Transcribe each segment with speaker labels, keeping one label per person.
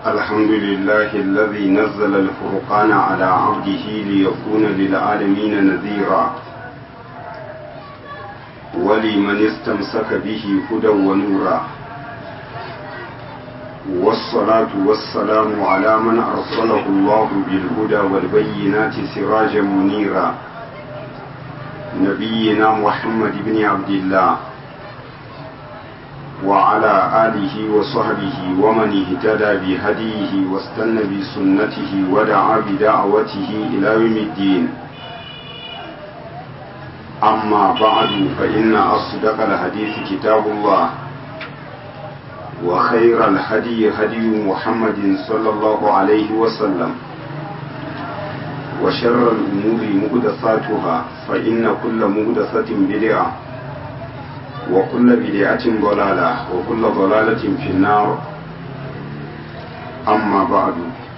Speaker 1: الحمد لله الذي نزل الفرقان على عبده ليكون للعالمين نذيرا ولمن استمسك به هدى ونورا والصلاة والسلام على من أرسله الله بالهدى والبينات سراجا منيرا نبينا محمد بن عبد الله وعلى آله وصحبه ومن اهتدى بهديه واستنى بسنته ودعا بدعوته إلى يوم الدين أما بعد فإن أصدق الحديث كتاب الله وخير الهدي هدي محمد صلى الله عليه وسلم وشر الأمور مهدثاتها فإن كل مهدثة بدعة وكل بدعة ضلالة وكل ضلالة في النار أما بعد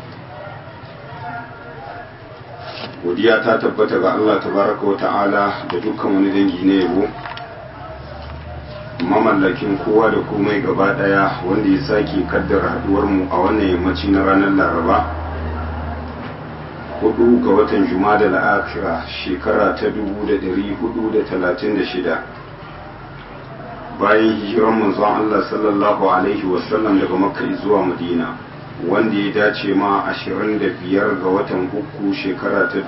Speaker 1: godiya ta tabbata ga Allah tabaraka wa ta'ala da dukkan wani dangi na yabo mamallakin kowa da komai gaba daya wanda ya sake kaddara haduwar mu a wannan yammaci na ranar laraba hudu ga watan juma'a da la'akira shekara ta 1436 bayan hijiran manzon Allah sallallahu alaihi wasallam daga makka zuwa madina wanda ya dace ma 25 ga watan uku shekara ta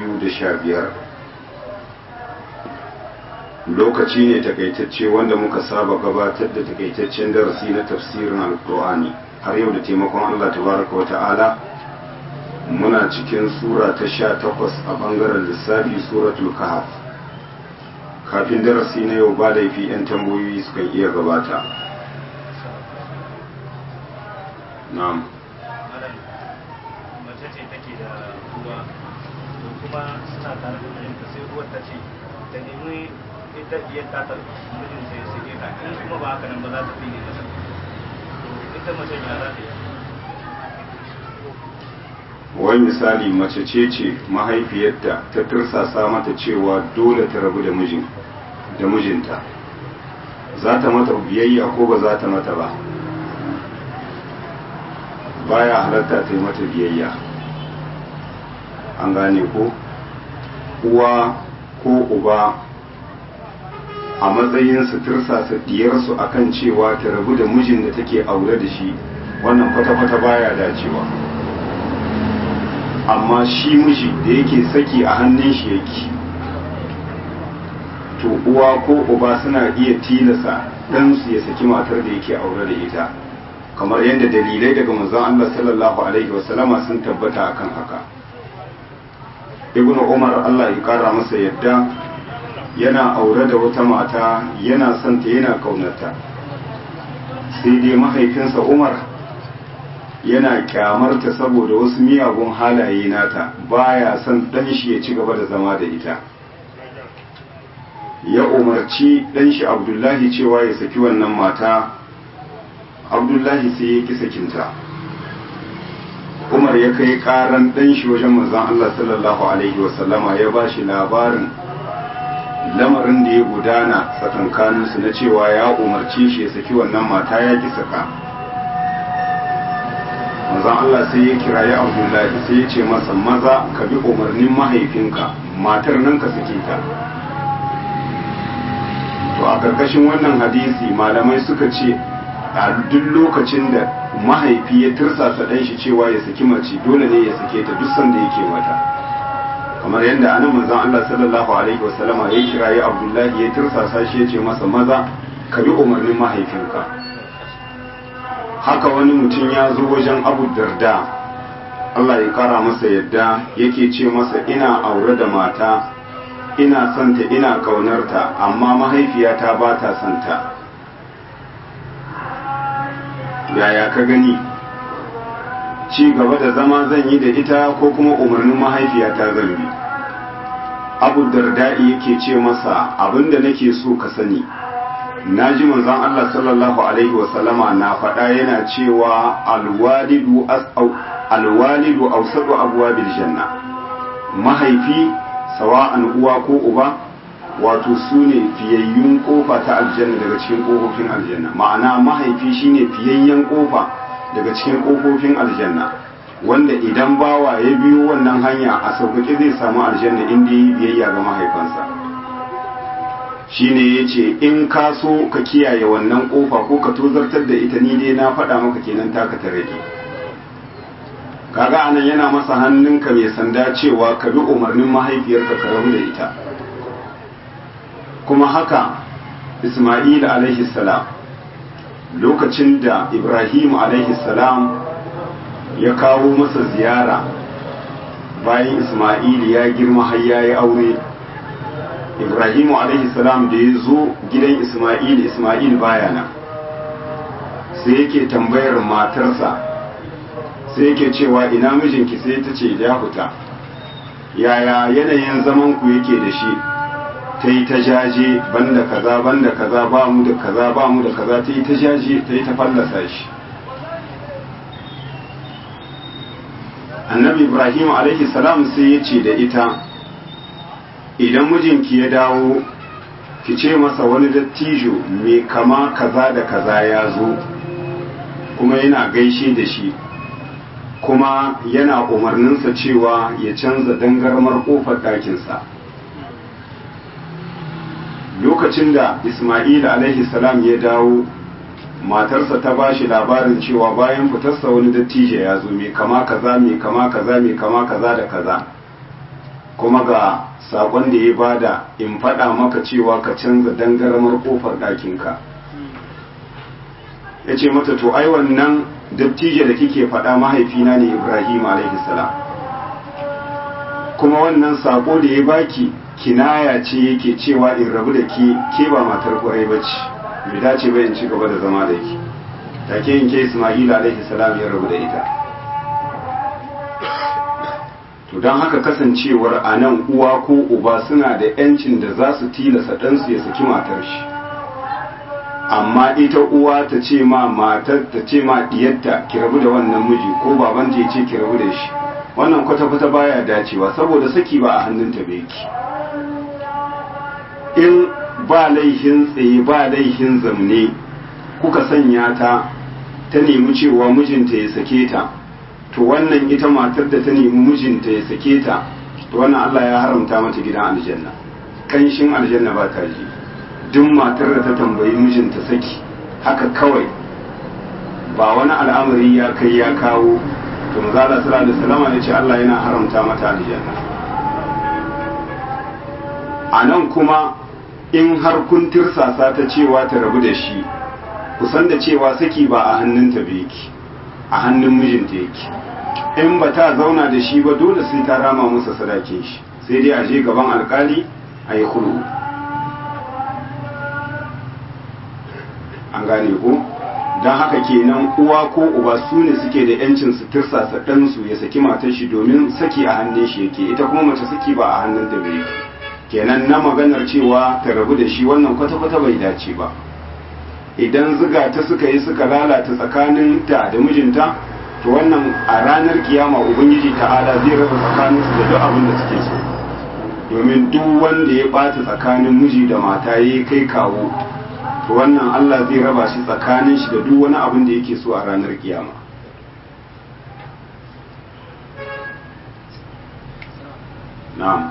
Speaker 1: 2015 lokaci ne takaitacce wanda muka saba gabatar da takaitaccen darasi na tafsirin alkur'ani har yau da taimakon Allah tabaraka wa ta'ala muna cikin sura ta 18 a bangaren lissafi suratul kahf kafin darasi na yau ba laifi 'yan tambayoyi sukan iya gabata na'am
Speaker 2: mace ce take da ruwa to kuma suna tare da mijinta sai ruwan ta ce ta nemi ita iya tatar mijinta ya sake ta in kuma ba haka nan ba za ta fi ne masa to ita mace ya za ta yi
Speaker 1: wai misali mace ce ce mahaifiyarta ta tursasa mata cewa dole ta rabu da mijin da mijinta za ta mata biyayya ko ba za ta mata ba baya halatta ta yi mata biyayya an gane ko uwa ko uba a matsayin su tursasa diyarsu akan cewa ta rabu da mijin da take aure da shi wannan kwata-kwata baya dacewa amma shi miji da yake saki a hannun shi yake to uwa ko uba suna iya tilasa ɗansu ya saki matar da yake aure da ita kamar yadda dalilai daga manzon Allah sallallahu alaihi wasallama sun tabbata akan haka ibnu umar Allah ya kara masa yadda yana aure da wata mata yana son ta yana kaunarta sai dai mahaifinsa umar yana kyamarta saboda wasu miyagun halaye nata baya son dan shi ya ci gaba da zama da ita ya umarci dan shi abdullahi cewa ya saki wannan mata abdullahi sai ya ki sakinta umar ya kai karan dan shi wajen manzon Allah sallallahu alaihi wasallama ya ba shi labarin lamarin da ya gudana tsakankaninsu na cewa ya umarci shi ya saki wannan mata ya ki saka manzon Allah sai ya kirayi Abdullahi sai ya ce masa maza ka bi umarnin mahaifinka matar nan ka sake ta to a karkashin wannan hadisi malamai suka ce a duk lokacin da mahaifi ya tirsasa ɗan shi cewa ya saki mace dole ne ya sake ta duk sanda yake mata kamar yadda anan manzon Allah sallallahu alaihi wasallama ya kirayi Abdullahi ya tirsasa shi ya ce masa maza ka bi umarnin mahaifinka haka wani mutum ya zo wajen abu darda Allah ya kara masa yadda yake ce masa ina aure da mata ina santa ina kaunarta amma mahaifiyata ba ta santa yaya ka gani ci gaba da zama zan yi da ita ko kuma umarnin mahaifiyata zan bi abu darda'i yake ce masa abinda nake so ka sani na ji manzon Allah sallallahu alaihi wasallama na faɗa yana cewa alwalidu alwalidu awsadu abwabil janna mahaifi sawa'an uwa ko uba wato su ne fiyayyun kofa ta aljanna daga cikin kofofin aljanna ma'ana mahaifi shine fiyayyen kofa daga cikin ƙofofin aljanna wanda idan bawa ya biyo wannan hanya a sauƙaƙe zai samu aljanna inda yi biyayya ga mahaifansa shine ya ce in ka so ka kiyaye wannan ƙofa ko ka tozartar da ita ni dai na faɗa maka kenan taka ta rage kaga anan yana masa hannunka mai sanda cewa ka bi umarnin mahaifiyarka ka rabu da ita kuma haka isma'il alaihi salam lokacin da ibrahim alaihi salam ya kawo masa ziyara bayan isma'il ya girma har ya yi aure ibrahim alaihi salam da ya zo gidan isma'il isma'il baya nan sai yake tambayar matarsa sai yake cewa ina mijinki sai ta ce ya fita yaya yanayin zaman ku yake da shi ta yi ta jaje banda kaza banda kaza ba mu da kaza ba mu da kaza ta yi ta jaje ta yi ta fallasa shi annabi ibrahim alaihi salam sai ya ce da ita idan mijinki ya dawo ki ce masa wani dattijo mai kama kaza da kaza ya zo kuma yana gaishe da shi kuma yana umarninsa cewa ya canza dangarmar kofar ɗakinsa lokacin da ismail alaihi salam ya dawo matarsa ta ba shi labarin cewa bayan fitarsa wani dattijo ya zo mai kama kaza mai kama kaza mai kama kaza da kaza kuma ga sakon da ya bada in faɗa maka cewa ka canza dangarmar kofar ɗakinka ya ce mata to ai wannan dattijo da kike faɗa mahaifina ne ibrahim alaihi salam kuma wannan sako da ya baki kinaya ce yake cewa in rabu da ke ke ba matar kwarai ba ce bai dace ba in ci gaba da zama da ke take in ke ismail alaihi salam ya rabu da ita to don haka kasancewar a nan uwa ko uba suna da yancin da za su tilasa ɗansu ya saki matar shi amma ita uwa ta ce ma matar ta ce ma diyarta ki rabu da wannan miji ko babanta ya ce ki rabu da shi wannan kwata-kwata baya dacewa saboda saki ba a hannunta bai ki in ba laihin tsaye ba laihin zamne kuka sanya ta ta nemi cewa mijinta ya sake ta to wannan ita matar da ta nemi mijinta ya sake ta to wannan Allah ya haramta mata gidan aljanna kanshin aljanna ba ta ji duk matar da ta tambayi mijinta saki haka kawai ba wani al'amari ya kai ya kawo to manzala sallallahu alaihi wasallam ya ce Allah yana haramta mata aljanna a nan kuma in har kun tirsasa ta cewa ta rabu da shi kusan da cewa saki ba a hannunta ba yake a hannun mijinta yake in ba ta zauna da shi ba dole sai ta rama masa sadakin shi sai dai a je gaban alkali a yi kulu an gane ko don haka kenan uwa ko uba su ne suke da yancin su tirsasa ɗansu ya saki matar shi domin saki a hannun shi yake ita kuma mace saki ba a hannun ta bai kenan na maganar cewa ta rabu da shi wannan kwata-kwata bai dace ba idan ziga ta suka yi suka lalata tsakanin ta da mijinta to wannan a ranar kiyama ubangiji ta'ala zai raba tsakaninsu da duk abin da suke so domin duk wanda ya ɓata tsakanin miji da mata ya kai kawo to wannan Allah zai raba shi tsakanin shi da duk wani abin da yake so a ranar kiyama na'am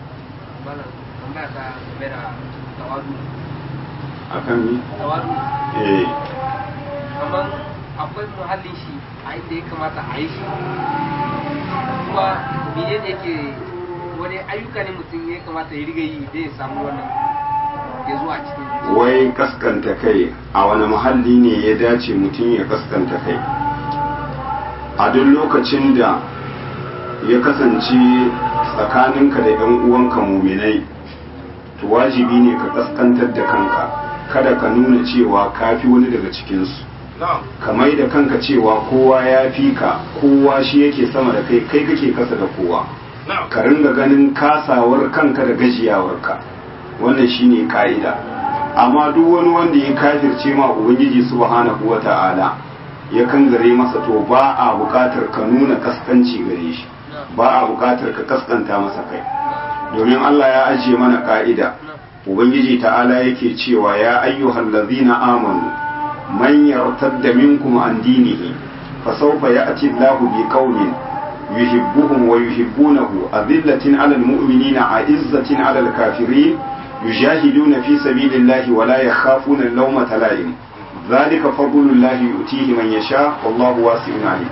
Speaker 1: akan ni
Speaker 3: tawadu
Speaker 1: eh
Speaker 3: kamar akwai muhallin shi a inda ya kamata a yi shi kuma mene ne yake wani ayyuka ne mutum ya kamata ya riga yi da ya samu wannan ya zuwa cikin
Speaker 1: wai kaskanta kai a wani muhalli ne ya dace mutum ya kaskanta kai a duk lokacin da ya kasance tsakaninka da 'yan uwanka muminai to wajibi ne ka kaskantar da kanka kada ka nuna cewa ka fi wani daga cikinsu ka mai da kanka cewa kowa ya fi ka kowa shi yake sama da kai kai kake kasa da kowa ka ringa ganin kasawar kanka da gajiyawarka wannan shine ka'ida amma duk wani wanda ya kafirce ma ubangiji subhanahu wata'ala ya kangare masa to ba a buƙatar ka nuna kaskanci gare shi ba a buƙatar ka kaskanta masa kai domin Allah ya ajiye mana ka'ida ubangiji ta'ala yake cewa ya ayyuhal ladzina amanu man yartadda minkum an dinihi fa sawfa ya'ti Allahu bi qaumin yuhibbuhum wa yuhibbunahu adillatin 'alal mu'minina 'izzatin 'alal kafirin yujahiduna fi sabilillahi wa la yakhafuna lawmata la'im dhalika fadlullahi yu'tihi man yasha wallahu wasi'un 'alim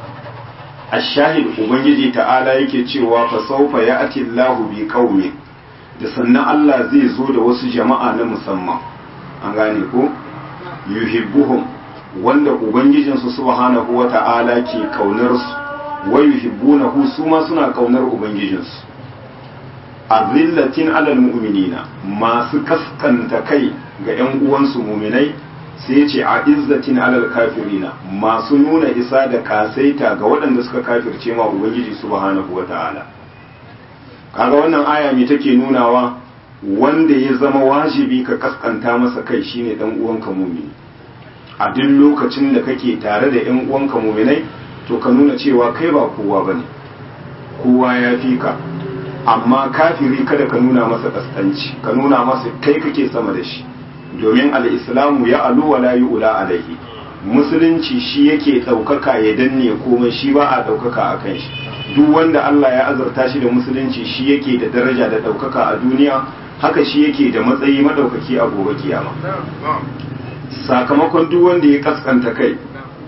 Speaker 1: ashahid ubangiji ta'ala yake cewa fa sawfa ya'ti Allahu bi qaumin da sannan Allah zai zo da wasu jama'a na musamman an gane ko yuhibbuhum wanda ubangijinsu subhanahu wata'ala ke kaunar su wa yuhibbunahu su ma suna kaunar ubangijinsu azillatin alal mu'minina masu kaskanta kai ga yan uwansu muminai sai ce a izzatin alal kafirina masu nuna isa da kasaita ga waɗanda suka kafirce ma ubangiji subhanahu wata'ala kaga wannan aya me take nunawa wanda ya zama wajibi ka kaskanta masa kai shine dan uwanka mumini a duk lokacin da kake tare da yan uwanka muminai to ka nuna cewa kai ba kowa bane kowa ya fi ka amma kafiri kada ka nuna masa kaskanci ka nuna masa kai kake sama da shi domin al'islamu ya alu wa la ula alaihi musulunci shi yake ɗaukaka ya danne komai shi ba a ɗaukaka a kan shi duk wanda Allah ya azurta shi da musulunci shi yake da daraja da ɗaukaka a duniya haka shi yake da matsayi maɗaukaki a gobe kiyama sakamakon duk wanda ya kaskanta kai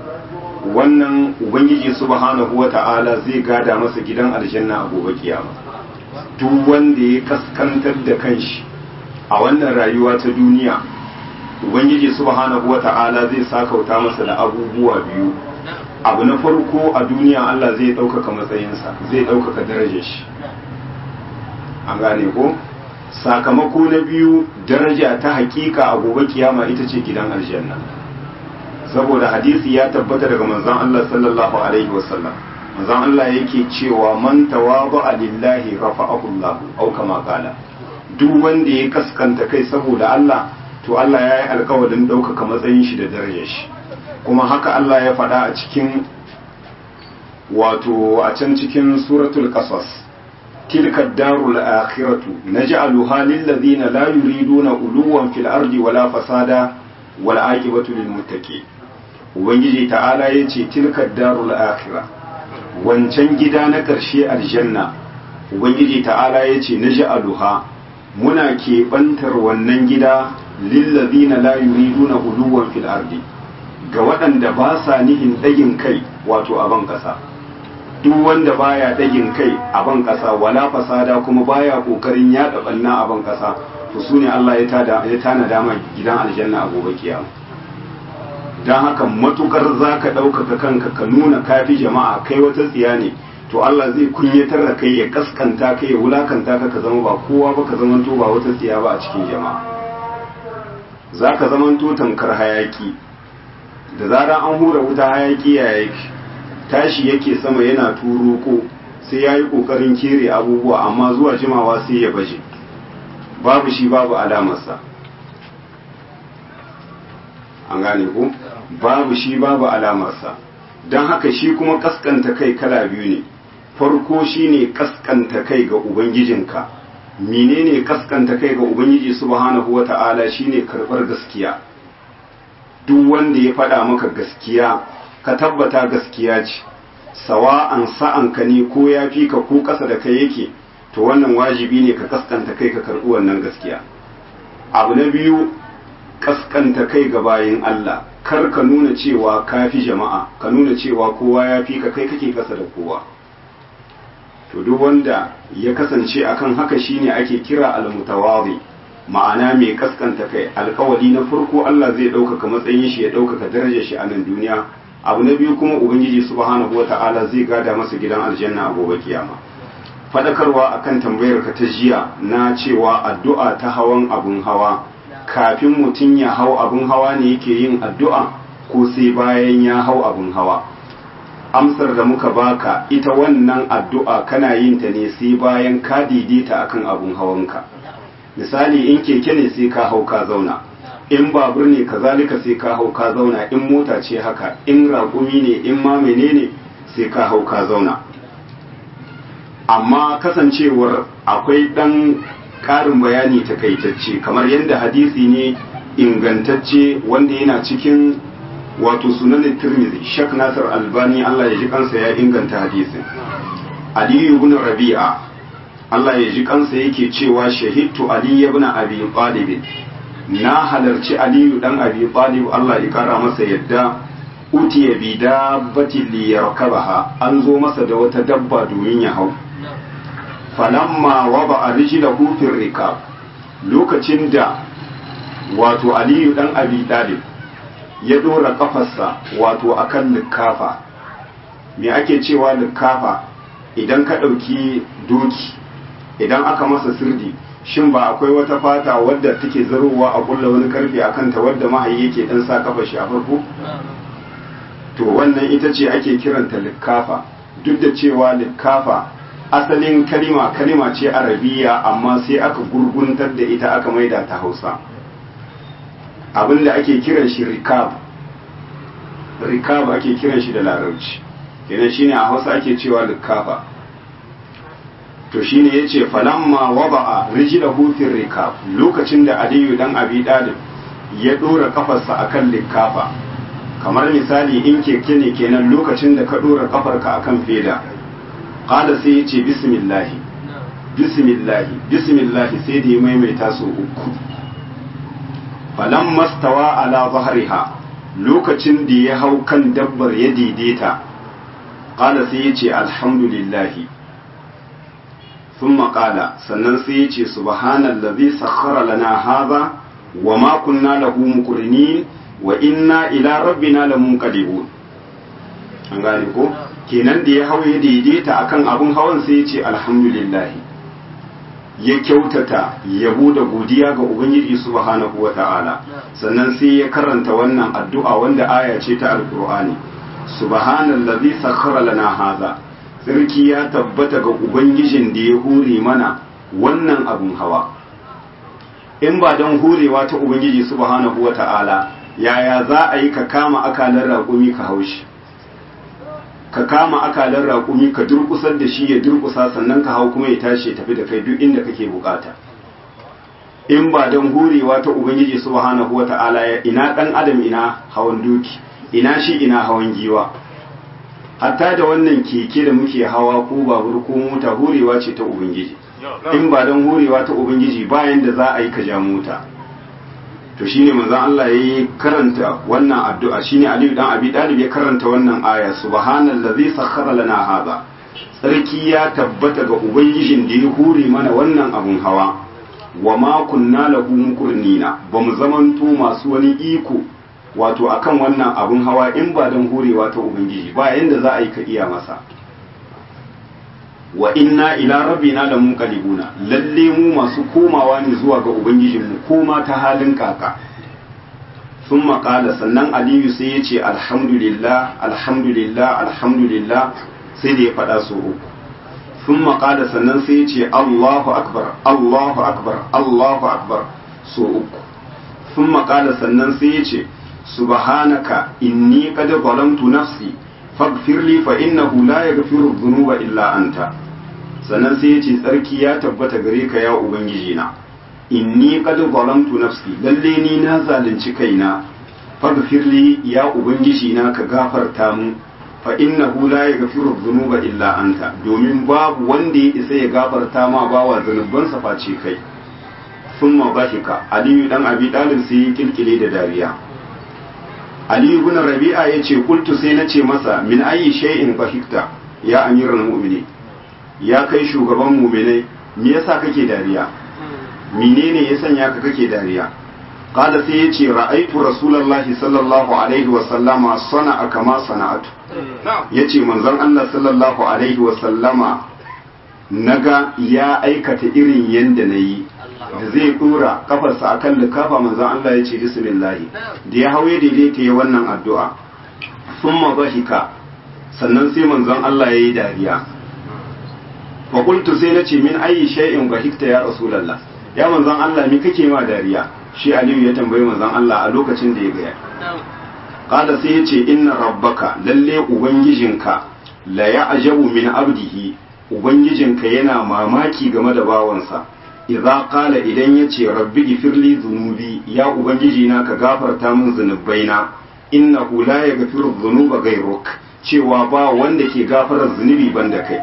Speaker 1: wannan ubangiji subhanahu wa ta'ala zai gada masa gidan aljanna a gobe kiyama duk wanda ya kaskantar da kanshi a wannan rayuwa ta duniya ubangiji subhanahu wata'ala zai sakauta masa da abubuwa biyu abu na farko a duniya Allah zai ɗaukaka matsayinsa zai ɗaukaka darajar shi an gane ko sakamako na biyu daraja ta hakika a gobe kiyama ita ce gidan aljanna saboda hadisi ya tabbata daga manzon Allah sallallahu alaihi wasallam manzon Allah yake cewa man tawaba lillahi rafa'ahu Allah au kama qala duk wanda ya kaskanta kai saboda Allah to Allah ya yi alkawarin ɗaukaka matsayin shi da darajar shi kuma haka Allah ya faɗa a cikin wato a can cikin suratul qasas tilka darul akhiratu naj'aluha lil ladina la yuriduna uluwan fil ardi wala fasada wal aqibatu lil muttaqin ubangiji ta'ala yace tilka darul akhirah wancan gida na ƙarshe aljanna ubangiji ta'ala yace naj'aluha muna keɓantar wannan gida lillazina la yuriduna uluwan fil ardi ga waɗanda ba sa nihin ɗagin kai wato a ban ƙasa duk wanda baya ɗagin kai a ban ƙasa wala fasada kuma baya ƙoƙarin yaɗa ɓanna a ban ƙasa to su ne Allah ya tana dama gidan aljanna a gobe kiyama don haka matukar za ka ɗaukaka kanka ka nuna kafi jama'a kai wata tsiya ne to Allah zai kunyatar da kai ya kaskanta kai ya wulakanta ka ka zama ba kowa ba ka zamanto ba wata tsiya ba a cikin jama'a za ka zamanto tankar hayaki da zarar an hura wuta hayaki ya yake tashi yake sama yana turuko sai ya yi ƙoƙarin kere abubuwa amma zuwa jimawa sai ya baje babu shi babu alamarsa an gane ku babu shi babu alamarsa don haka shi kuma kaskanta kai kala biyu ne farko shine kaskanta kai ga ubangijinka menene kaskanta kai ga ubangiji subhanahu wata'ala shine karbar gaskiya duk wanda ya faɗa maka gaskiya ka tabbata gaskiya ce sawa'an sa'an ka ne ko ya fi ka ko ƙasa da kai yake to wannan wajibi ne ka kaskanta kai ka karɓi wannan gaskiya abu na biyu kaskanta kai ga bayin Allah kar ka nuna cewa ka fi jama'a ka nuna cewa kowa ya fi ka kai kake kasa da kowa to duk wanda ya kasance akan haka shine ake kira al-mutawadhi ma'ana mai kaskanta kai alkawali na farko Allah zai ɗaukaka matsayin shi ya ɗaukaka darajar shi a nan duniya abu na biyu kuma ubangiji subhanahu wata'ala zai gada masa gidan aljanna a gobe kiyama fadakarwa akan tambayar ka ta jiya na cewa addu'a ta hawan abun hawa kafin mutum ya hau abun hawa ne yake yin addu'a ko sai bayan ya hau abun hawa amsar da muka baka ita wannan addu'a kana yin ta ne sai bayan ka daidaita akan abun hawanka misali in keke ne sai ka hau ka zauna in babur ne kazalika sai ka hau ka zauna in mota ce haka in raƙumi ne in ma menene sai ka hau ka zauna amma kasancewar akwai ɗan ƙarin bayani takaitacce kamar yadda hadisi ne ingantacce wanda yana cikin wato sunan tirmidhi shak nasir albani Allah ya ji kansa ya inganta hadisin ali ibn rabi'a Allah ya ji kansa yake cewa shahidtu ali ibn abi talib na halarci aliyu dan abi talib Allah ya kara masa yadda utiya bi dabbati li yarkabaha an zo masa da wata dabba domin ya hau falamma waba rijlahu fi rikab lokacin da wato aliyu dan abi talib ya dora kafarsa wato akan likafa me ake cewa likafa idan ka ɗauki doki idan aka masa sirdi shin ba akwai wata fata wadda take zarowa a kulla wani karfe a kanta wadda mahayi yake dan sa kafa shi a farko to wannan ita ce ake kiranta likafa duk da cewa likafa asalin kalima kalima ce arabiya amma sai aka gurguntar da ita aka maida ta hausa abinda ake kiran shi rikab rikab ake kiran shi da larabci kenan shine a hausa ake cewa likafa to shine yace falamma wada'a rijlahu fi rikab lokacin da aliyu dan abi dalib ya dora kafarsa akan likafa kamar misali in keke ne kenan lokacin da ka dora kafarka akan feda qala sai yace bismillah bismillah bismillah sai da ya maimaita su uku falamma stawa ala zahriha lokacin da ya hau kan dabbar ya daidaita qala sai yace alhamdulillah ثم قال sannan sai yace subhanallazi sakhkhara lana hadha wama kunna lahu muqrinin wa inna ila rabbina lamunqalibun an gane ko kenan da ya hau ya daidaita akan abun hawan sai yace alhamdulillah ya kyautata yabo da godiya ga ubangiji subhanahu wata'ala sannan sai ya karanta wannan addu'a wanda aya ce ta alqur'ani subhanallazi sakhkhara lana hadha sarki ya tabbata ga ubangijin da ya hure mana wannan abun hawa in ba don hurewa ta ubangiji subhanahu wa ta'ala yaya za a yi ka kama akalar raƙumi ka haushi ka kama akalar raƙumi ka durƙusar da shi ya durƙusa sannan ka hau kuma ya tashi ya tafi da kai duk inda kake bukata in ba don hurewa ta ubangiji subhanahu wa ta'ala ya ina ɗan adam ina hawan doki ina shi ina hawan giwa hatta da wannan keke da muke hawa ko babur ko mota hurewa ce ta ubangiji in ba don hurewa ta ubangiji bayan da za a yi ka ja mota to shine manzon Allah yayi karanta wannan addu'a shine Aliyu dan Abi Talib ya karanta wannan aya subhanallazi sakhkhara lana hadha sarki ya tabbata ga ubangijin da ya hure mana wannan abun hawa wa ma kunna lahu muqrinina bamu zamanto masu wani iko wato akan wannan abun hawa in ba don hurewa ta ubangiji ba yanda za a yi ka iya masa wa inna ila rabbina la munqalibuna lalle mu masu komawa ne zuwa ga ubangijinmu koma ta halin kaka sun maƙala sannan aliyu sai ya ce alhamdulillah alhamdulillah alhamdulillah sai da ya faɗa su uku sun maƙala sannan sai ya ce allahu akbar allahu akbar allahu akbar so uku sun maƙala sannan sai ya ce subhanaka inni qad zalamtu nafsi faghfir li fa innahu la yaghfiru dhunuba illa anta sannan sai yace tsarki ya tabbata gare ka ya ubangiji na inni qad zalamtu nafsi lalle ni na zalunci kaina faghfir li ya ubangiji na ka gafarta mu fa innahu la yaghfiru dhunuba illa anta domin babu wanda ya isa ya gafarta ma bawa zanubansa face kai thumma bahika aliyu dan abi dalib sai ya kilkile da dariya Ali ibn Rabi'a yace kultu sai nace masa min ayi shay'in bahikta ya amiral mu'minin ya kai shugaban mu'minai me yasa kake dariya menene ya sanya ka kake dariya qala sai yace ra'aitu rasulullahi sallallahu alaihi wa sallama sana'a kama sana'atu yace manzon Allah sallallahu alaihi wa sallama naga ya aikata irin yanda nayi da zai dora kafarsa akan likafa manzon Allah ya ce bismillah da ya hauye daidaita ya wannan addu'a summa bahika sannan sai manzon Allah ya yi dariya fa qultu sai nace min ayi shay'in bahikta ya rasulullah ya manzon Allah me kake ma dariya shi Aliyu ya tambayi manzon Allah a lokacin da ya ga qala sai ya ce inna rabbaka lalle ubangijinka la ya'jabu min abdihi ubangijinka yana mamaki game da bawansa idza qala idan yace rabbi gifirli zunubi ya ubangiji na ka gafarta min zunubaina innahu la yaghfiru dhunuba ghayruk cewa ba wanda ke gafarar zunubi banda kai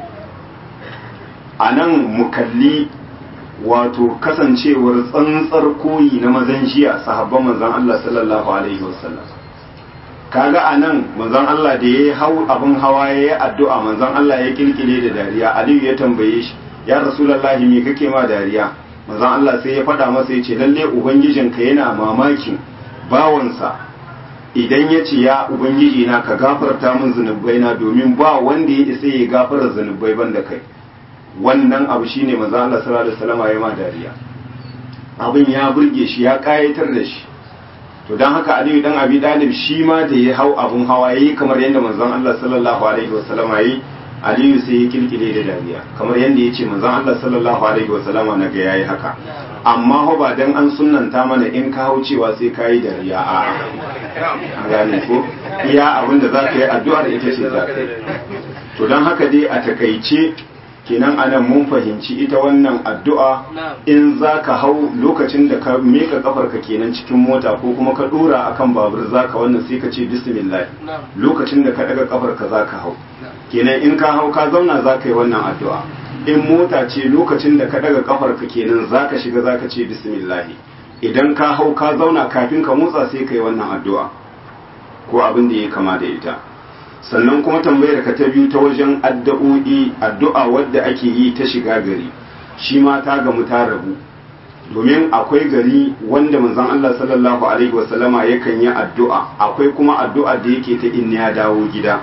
Speaker 1: anan mu kalli wato kasancewar tsantsar koyi na mazan jiya sahabban manzon Allah sallallahu alaihi wasallam kaga anan manzon Allah da ya hau abin hawa ya yi addu'a manzon Allah ya kilkile da dariya Aliyu ya tambaye shi ya Rasulullahi me kake ma dariya manzon Allah sai ya faɗa masa ya ce lalle ubangijinka yana mamakin bawansa idan ya ce ya ubangiji na ka gafarta min zunubai na domin ba wanda ya isa ya gafara zunubai banda kai wannan abu shine manzon Allah sallallahu alaihi wasallam ya ma dariya abin ya burge shi ya kayatar da shi to don haka aliyu dan abi dalib shi ma da ya hau abun hawa yayi kamar yadda manzon Allah sallallahu alaihi wasallam yayi aliyu sai ya kilkile da dariya kamar yadda ya ce manzon Allah sallallahu alaihi wasallam na ga yayi haka amma ho ba dan an sunnanta mana in ka hau cewa sai ka yi dariya a a gane ko iya abin da zaka yi addu'ar ita ce zaka yi to don haka dai a takaice kenan anan mun fahimci ita wannan addu'a in za ka hau lokacin da ka meka kafarka kenan cikin mota ko kuma ka dora akan babur za ka wannan sai ka ce bismillah lokacin da ka daga kafarka za ka hau kenan in ka hau ka zauna za ka yi wannan addu'a in mota ce lokacin da ka daga kafarka kenan za ka shiga za ka ce bismillah idan ka hau ka zauna kafin ka motsa sai ka yi wannan addu'a ko abin da ya kama da ita sannan kuma tambayar ka ta biyu ta wajen addu'o'i addu'a wadda ake yi ta shiga gari shi ma ta gamu ta rabu domin akwai gari wanda manzon Allah sallallahu alaihi wasallama yakan yi addu'a akwai kuma addu'a da yake ta in ya dawo gida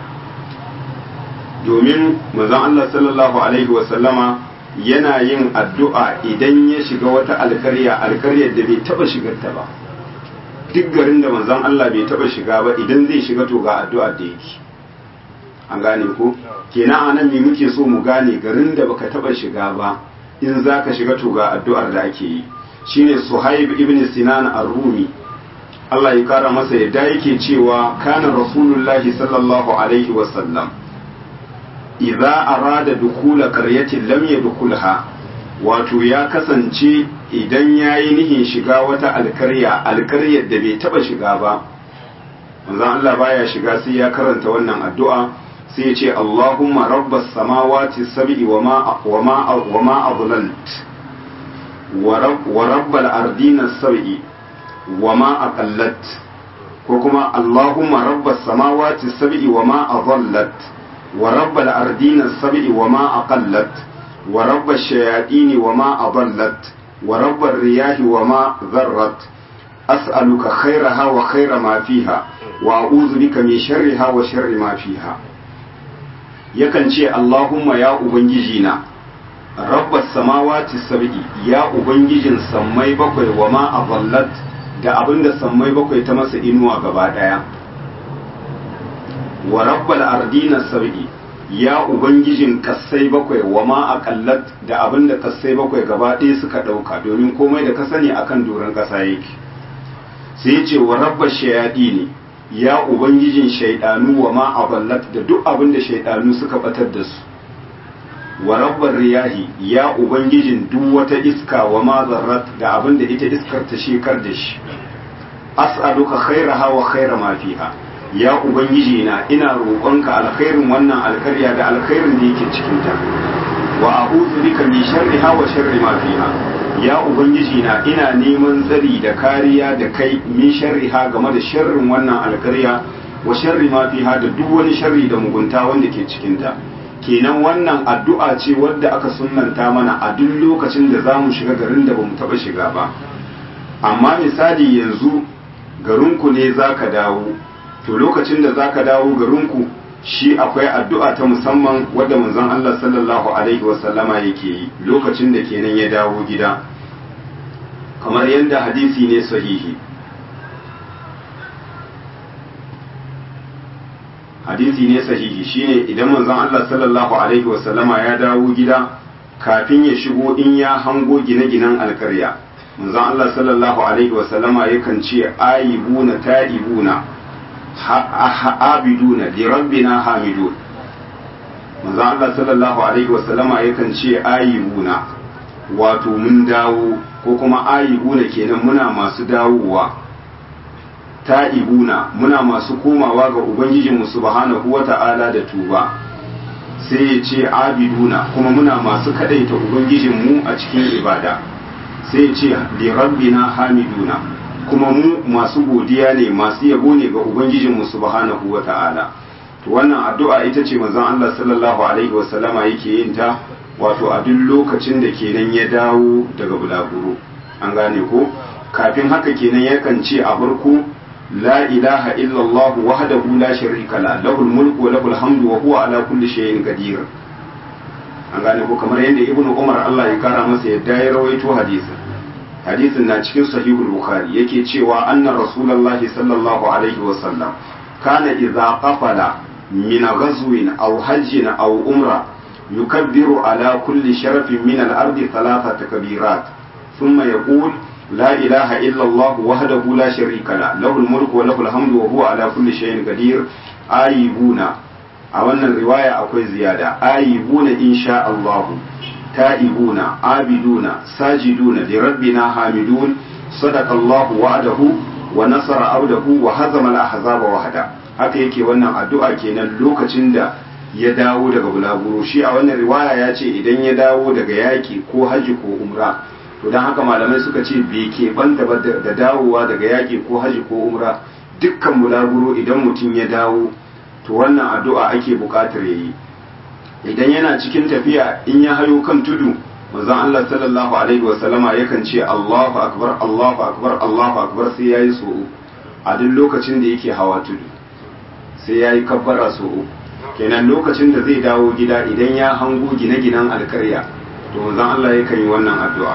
Speaker 1: domin manzon Allah sallallahu alaihi wasallama yana yin addu'a idan ya shiga wata alkarya alkaryar da bai taba shigarta ba duk garin da manzon Allah bai taba shiga ba idan zai shiga to ga addu'a da yake an gane ko kenan anan me muke so mu gane garin da baka taba shiga ba in zaka shiga to ga addu'ar da ake yi shine Suhaib ibn Sinan ar-Rumi Allah ya kara masa yadda yake cewa kana Rasulullahi sallallahu alaihi wa sallam idza arada dukula qaryatin lam yadkhulha wato ya kasance idan yayi nihin shiga wata alkarya alkaryar da bai taba shiga ba manzon Allah baya shiga sai ya karanta wannan addu'a sai ce Allahumma rabbas samawati sab'i wa ma wa ma wa ma adlalt wa rabbal ardina sab'i wa ma aqallat ko kuma Allahumma rabbas samawati sab'i wa ma adallat wa rabbal ardina sab'i wa ma aqallat wa rabbash shayatin wa ma adallat wa rabbar riyahi wa ma dharrat as'aluka khairaha wa khaira ma fiha wa a'udhu bika min sharriha wa sharri ma fiha yakan ce Allahumma ya Ubangiji na rabbas samawati sab'i ya Ubangijin sammai bakwai wa ma aballat da abinda sammai bakwai ta masa inuwa gaba daya wa rabbal ardina sab'i ya Ubangijin kassai bakwai wa ma aqallat da abinda kassai bakwai gaba ɗaya suka ɗauka domin komai da ka sani akan doron ƙasa yake sai ce wa rabbash shayadi ne ya ubangijin shaidanu wa ma aballat da duk abin da shaidanu suka batar da su wa rabbar riyahi ya ubangijin duk wata iska wa ma zarrat da abin da ita iskar ta shekar da shi as'aluka khairaha wa khaira ma fiha ya ubangiji na ina roƙonka alkhairin wannan alkarya da alkhairin da yake cikin ta wa a'udhu bika min sharriha wa sharri ma fiha ya ubangiji na ina neman tsari da kariya da kai min sharriha game da sharrin wannan alkarya wa sharri ma fiha da duk wani sharri da mugunta wanda ke cikin ta kenan wannan addu'a ce wadda aka sunnanta mana a duk lokacin da zamu shiga garin da bamu taba shiga ba amma misali yanzu garinku ne zaka dawo to lokacin da zaka dawo garinku shi akwai addu'a ta musamman wadda manzon Allah sallallahu alaihi wasallama yake yi lokacin da kenan ya dawo gida kamar yadda hadisi ne sahihi hadisi ne sahihi shine idan manzon Allah sallallahu alaihi wasallama ya dawo gida kafin ya shigo in ya hango gine-ginen alkarya manzon Allah sallallahu alaihi wasallama yakan ce ayibuna ta'ibuna abiduna li rabbina hamidun manzo Allah sallallahu alaihi wasallama yakan ce ayibuna wato mun dawo ko kuma ayibuna kenan muna masu dawowa ta'ibuna muna masu komawa ga ubangijinmu subhanahu wata'ala da tuba sai ya ce abiduna kuma muna masu kadaita ubangijinmu a cikin ibada sai ya ce li rabbina hamiduna kuma mu masu godiya ne masu yabo ne ga ubangijinmu subhanahu wata'ala to wannan addu'a ita ce manzon Allah sallallahu alaihi wasallama yake yin ta wato a duk lokacin da kenan ya dawo daga bulaguro an gane ko kafin haka kenan yakan ce a farko la ilaha illallah wahdahu la sharika la lahul mulku wa lahul hamdu wa huwa ala kulli shay'in qadir an gane ko kamar yadda ibnu umar Allah ya kara masa yadda ya rawaito hadisin hadisin na cikin sahihul bukhari yake cewa anna rasulullahi sallallahu alaihi wa sallam kana idza qafala min ghazwin aw hajjin aw umra yukabbiru ala kulli sharafin min al-ardi thalathata kabirat thumma yaqul لا إله إلا الله وحده لا شريك له له الملك وله الحمد وهو على كل شيء قدير آيبون أولا الرواية أكوي زيادة آيبون إن شاء الله تائبون عابدون ساجدون لربنا حامدون صدق الله وعده ونصر عبده وهزم الأحزاب وحده haka yake wannan addu'a kenan lokacin da ya dawo daga bulaguro shi a wannan riwaya ya ce idan ya dawo daga yaki ko haji ko umra to don haka malamai suka ce bai keɓanta ba da dawowa daga yaƙi ko haji ko umra dukkan bulaguro idan mutum ya dawo to wannan addu'a ake buƙatar ya yi idan yana cikin tafiya in ya hayo kan tudu manzon Allah sallallahu alaihi wa sallama yakan ce Allahu akbar Allahu akbar Allahu akbar sai yayi so a duk lokacin da yake hawa tudu sai yayi kabbara so kenan lokacin da zai dawo gida idan ya hango gine-ginen alkarya to manzon Allah yakan yi wannan addu'a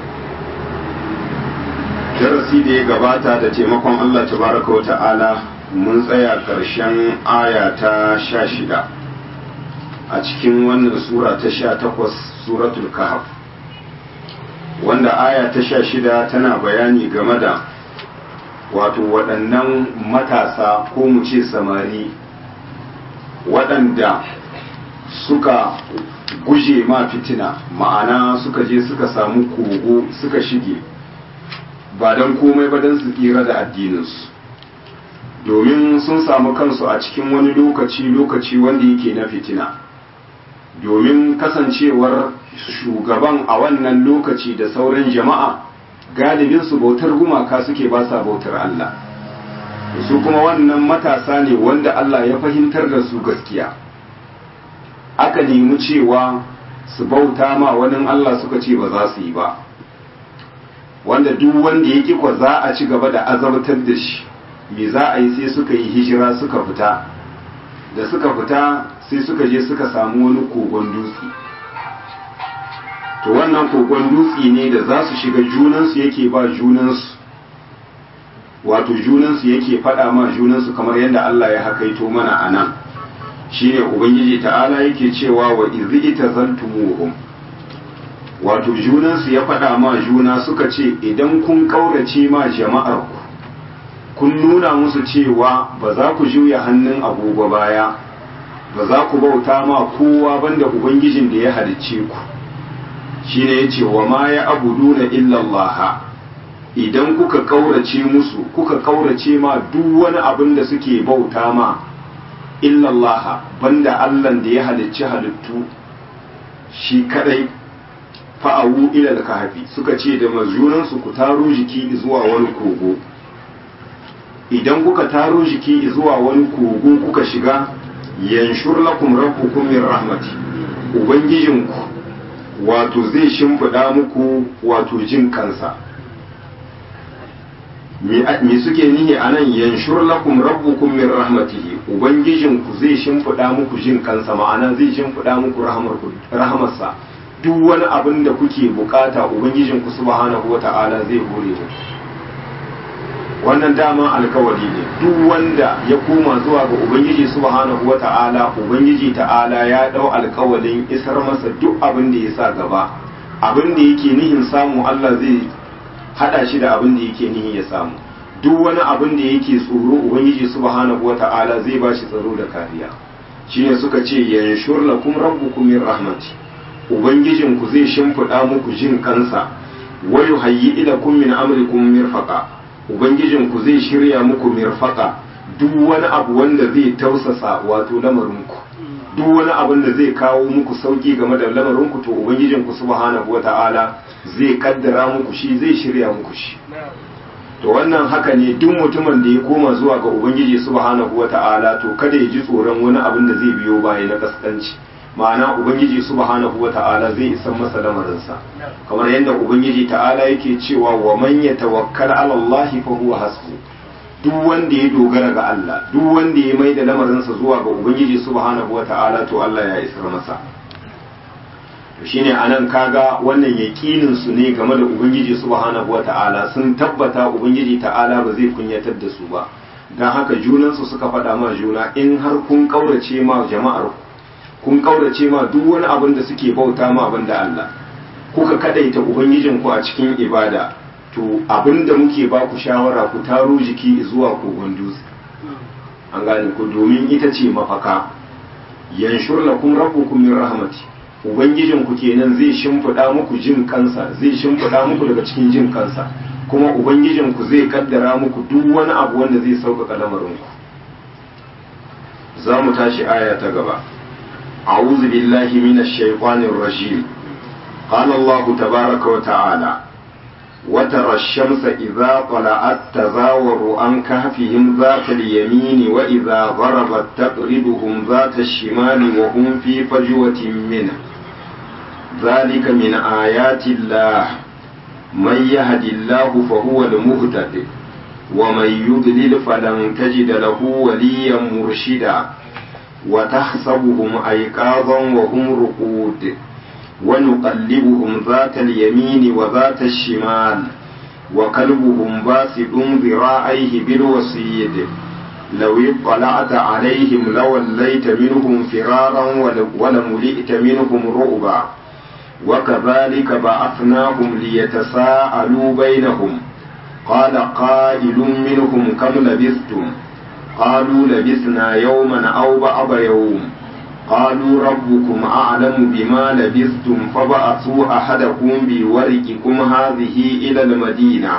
Speaker 1: darasi da ya gabata da taimakon Allah tabaraka wa ta'ala mun tsaya ƙarshen aya ta sha shida a cikin wannan sura ta sha takwas suratul kahf wanda aya ta sha shida tana bayani game da wato waɗannan matasa ko mu ce samari waɗanda suka guje ma fitina ma'ana suka je suka samu kogo suka shige ba don komai ba don su tsira da addininsu domin sun samu kansu a cikin wani lokaci lokaci wanda yake na fitina domin kasancewar shugaban a wannan lokaci da sauran jama'a galibinsu bautar gumaka suke ba sa bautar Allah su kuma wannan matasa ne wanda Allah ya fahimtar da su gaskiya aka nemi cewa su bauta ma wani Allah suka ce ba za su yi ba wanda duk wanda ya ƙi kwa za a ci gaba da azabtar da shi me za a yi sai suka yi hijira suka fita da suka fita sai suka je suka samu wani kogon dutse to wannan kogon dutse ne da za su shiga junansu yake ba junansu wato junansu yake faɗa ma junansu kamar yadda Allah ya hakaito mana a nan shine ubangiji ta'ala yake cewa wa izi ita zaltumuhum wato junansu ya faɗa ma juna suka ce idan kun ƙaurace ma jama'ar ku kun nuna musu cewa ba za ku juya hannun agogo baya ba za ku bauta ma kowa banda ubangijin da ya halicce ku shine yace wa ma ya abuduna illa Allah idan kuka ƙaurace musu kuka ƙaurace ma duk wani abin da suke bauta ma illa Allah banda Allah da ya halicci halittu shi kadai fa'awu ilal kahfi suka ce da mazunansu ku taro jiki zuwa wani kogo idan kuka taro jiki zuwa wani kogo kuka shiga yanshur lakum rabbukum min rahmati ubangijinku wato zai shimfiɗa muku wato jin kansa me suke nihi a nan yanshur lakum rabbukum min rahmatihi ubangijinku zai shimfiɗa muku jin kansa ma'ana zai shimfiɗa muku rahamarsa duk wani abin da kuke bukata ubangijinku subhanahu wata'ala zai hore muku wannan dama alkawari ne duk wanda ya koma zuwa ga ubangiji subhanahu wata'ala ubangiji ta'ala ya dau alkawarin isar masa duk abin da ya sa gaba abin da yake nihin samu Allah zai hada shi da abin da yake nihin ya samu duk wani abin da yake tsoro ubangiji subhanahu wata'ala zai ba shi tsaro da kariya shine suka ce yanshur lakum rabbukum min rahmati ubangijin ku zai shimfiɗa muku jin kansa wa yuhayyi ilakum min amrikum mirfaqa ubangijinku zai shirya muku mirfaka duk wani abu wanda zai tausasa wato lamarinku duk wani abin da zai kawo muku sauki game da lamarinku to ubangijinku subhanahu wata'ala zai kaddara muku shi zai shirya muku shi to wannan haka ne duk mutumin da ya koma zuwa ga ubangiji subhanahu wata'ala to kada ya ji tsoron wani abin da zai biyo baya na kaskanci ma'ana ubangiji subhanahu wata'ala zai isan masa lamarinsa kamar yadda ubangiji ta'ala yake cewa wa man yatawakkal ala Allah fa huwa hasbu duk wanda ya dogara ga Allah duk wanda ya maida lamarinsa zuwa ga ubangiji subhanahu wata'ala to Allah ya isar masa to shine anan kaga wannan yakinin su ne game da ubangiji subhanahu wata'ala sun tabbata ubangiji ta'ala ba zai kunyatar da su ba dan haka junansu suka faɗa ma juna in har kun kaurace ma jama'ar kun kaurace ma duk wani abin da suke bauta ma abin da Allah kuka kadaita ubangijinku a cikin ibada to abin da muke ba ku shawara ku taro jiki zuwa kogon dutse an gane ku domin ita ce mafaka yanshur lakum rabbukum min rahmati ubangijinku kenan zai shimfiɗa muku jin kansa zai shimfiɗa muku daga cikin jin kansa kuma ubangijinku zai kaddara muku duk wani abu wanda zai sauƙaƙa lamarinku za mu tashi aya ta gaba أعوذ بالله من الشيطان الرجيم قال الله تبارك وتعالى وترى الشمس إذا طلعت تزاور عن كهفهم ذات اليمين وإذا غربت تقرضهم ذات الشمال وهم في فجوة منه ذلك من آيات الله من يهد الله فهو المهتد ومن يضلل فلن تجد له وليا مرشدا وتحسبهم أيقاظا وهم رقود ونقلبهم ذات اليمين وذات الشمال وكلبهم باسط ذراعيه بالوسيد لو اطلعت عليهم لوليت منهم فرارا ولملئت منهم رعبا وكذلك بعثناهم ليتساءلوا بينهم قال قائل منهم كم لبثتم قالوا لبثنا يوما أو بعض يوم قالوا ربكم أعلم بما لبثتم فبعثوا أحدكم بورقكم هذه إلى المدينة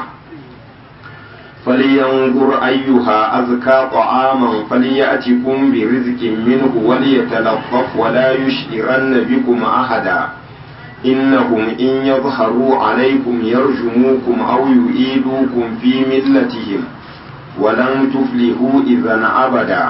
Speaker 1: فلينظر أيها أزكى طعاما فليأتكم برزق منه وليتلطف ولا يشعرن بكم أحدا إنهم إن يظهروا عليكم يرجموكم أو يؤيدوكم في ملتهم ولن تفلحوا إذا أبدا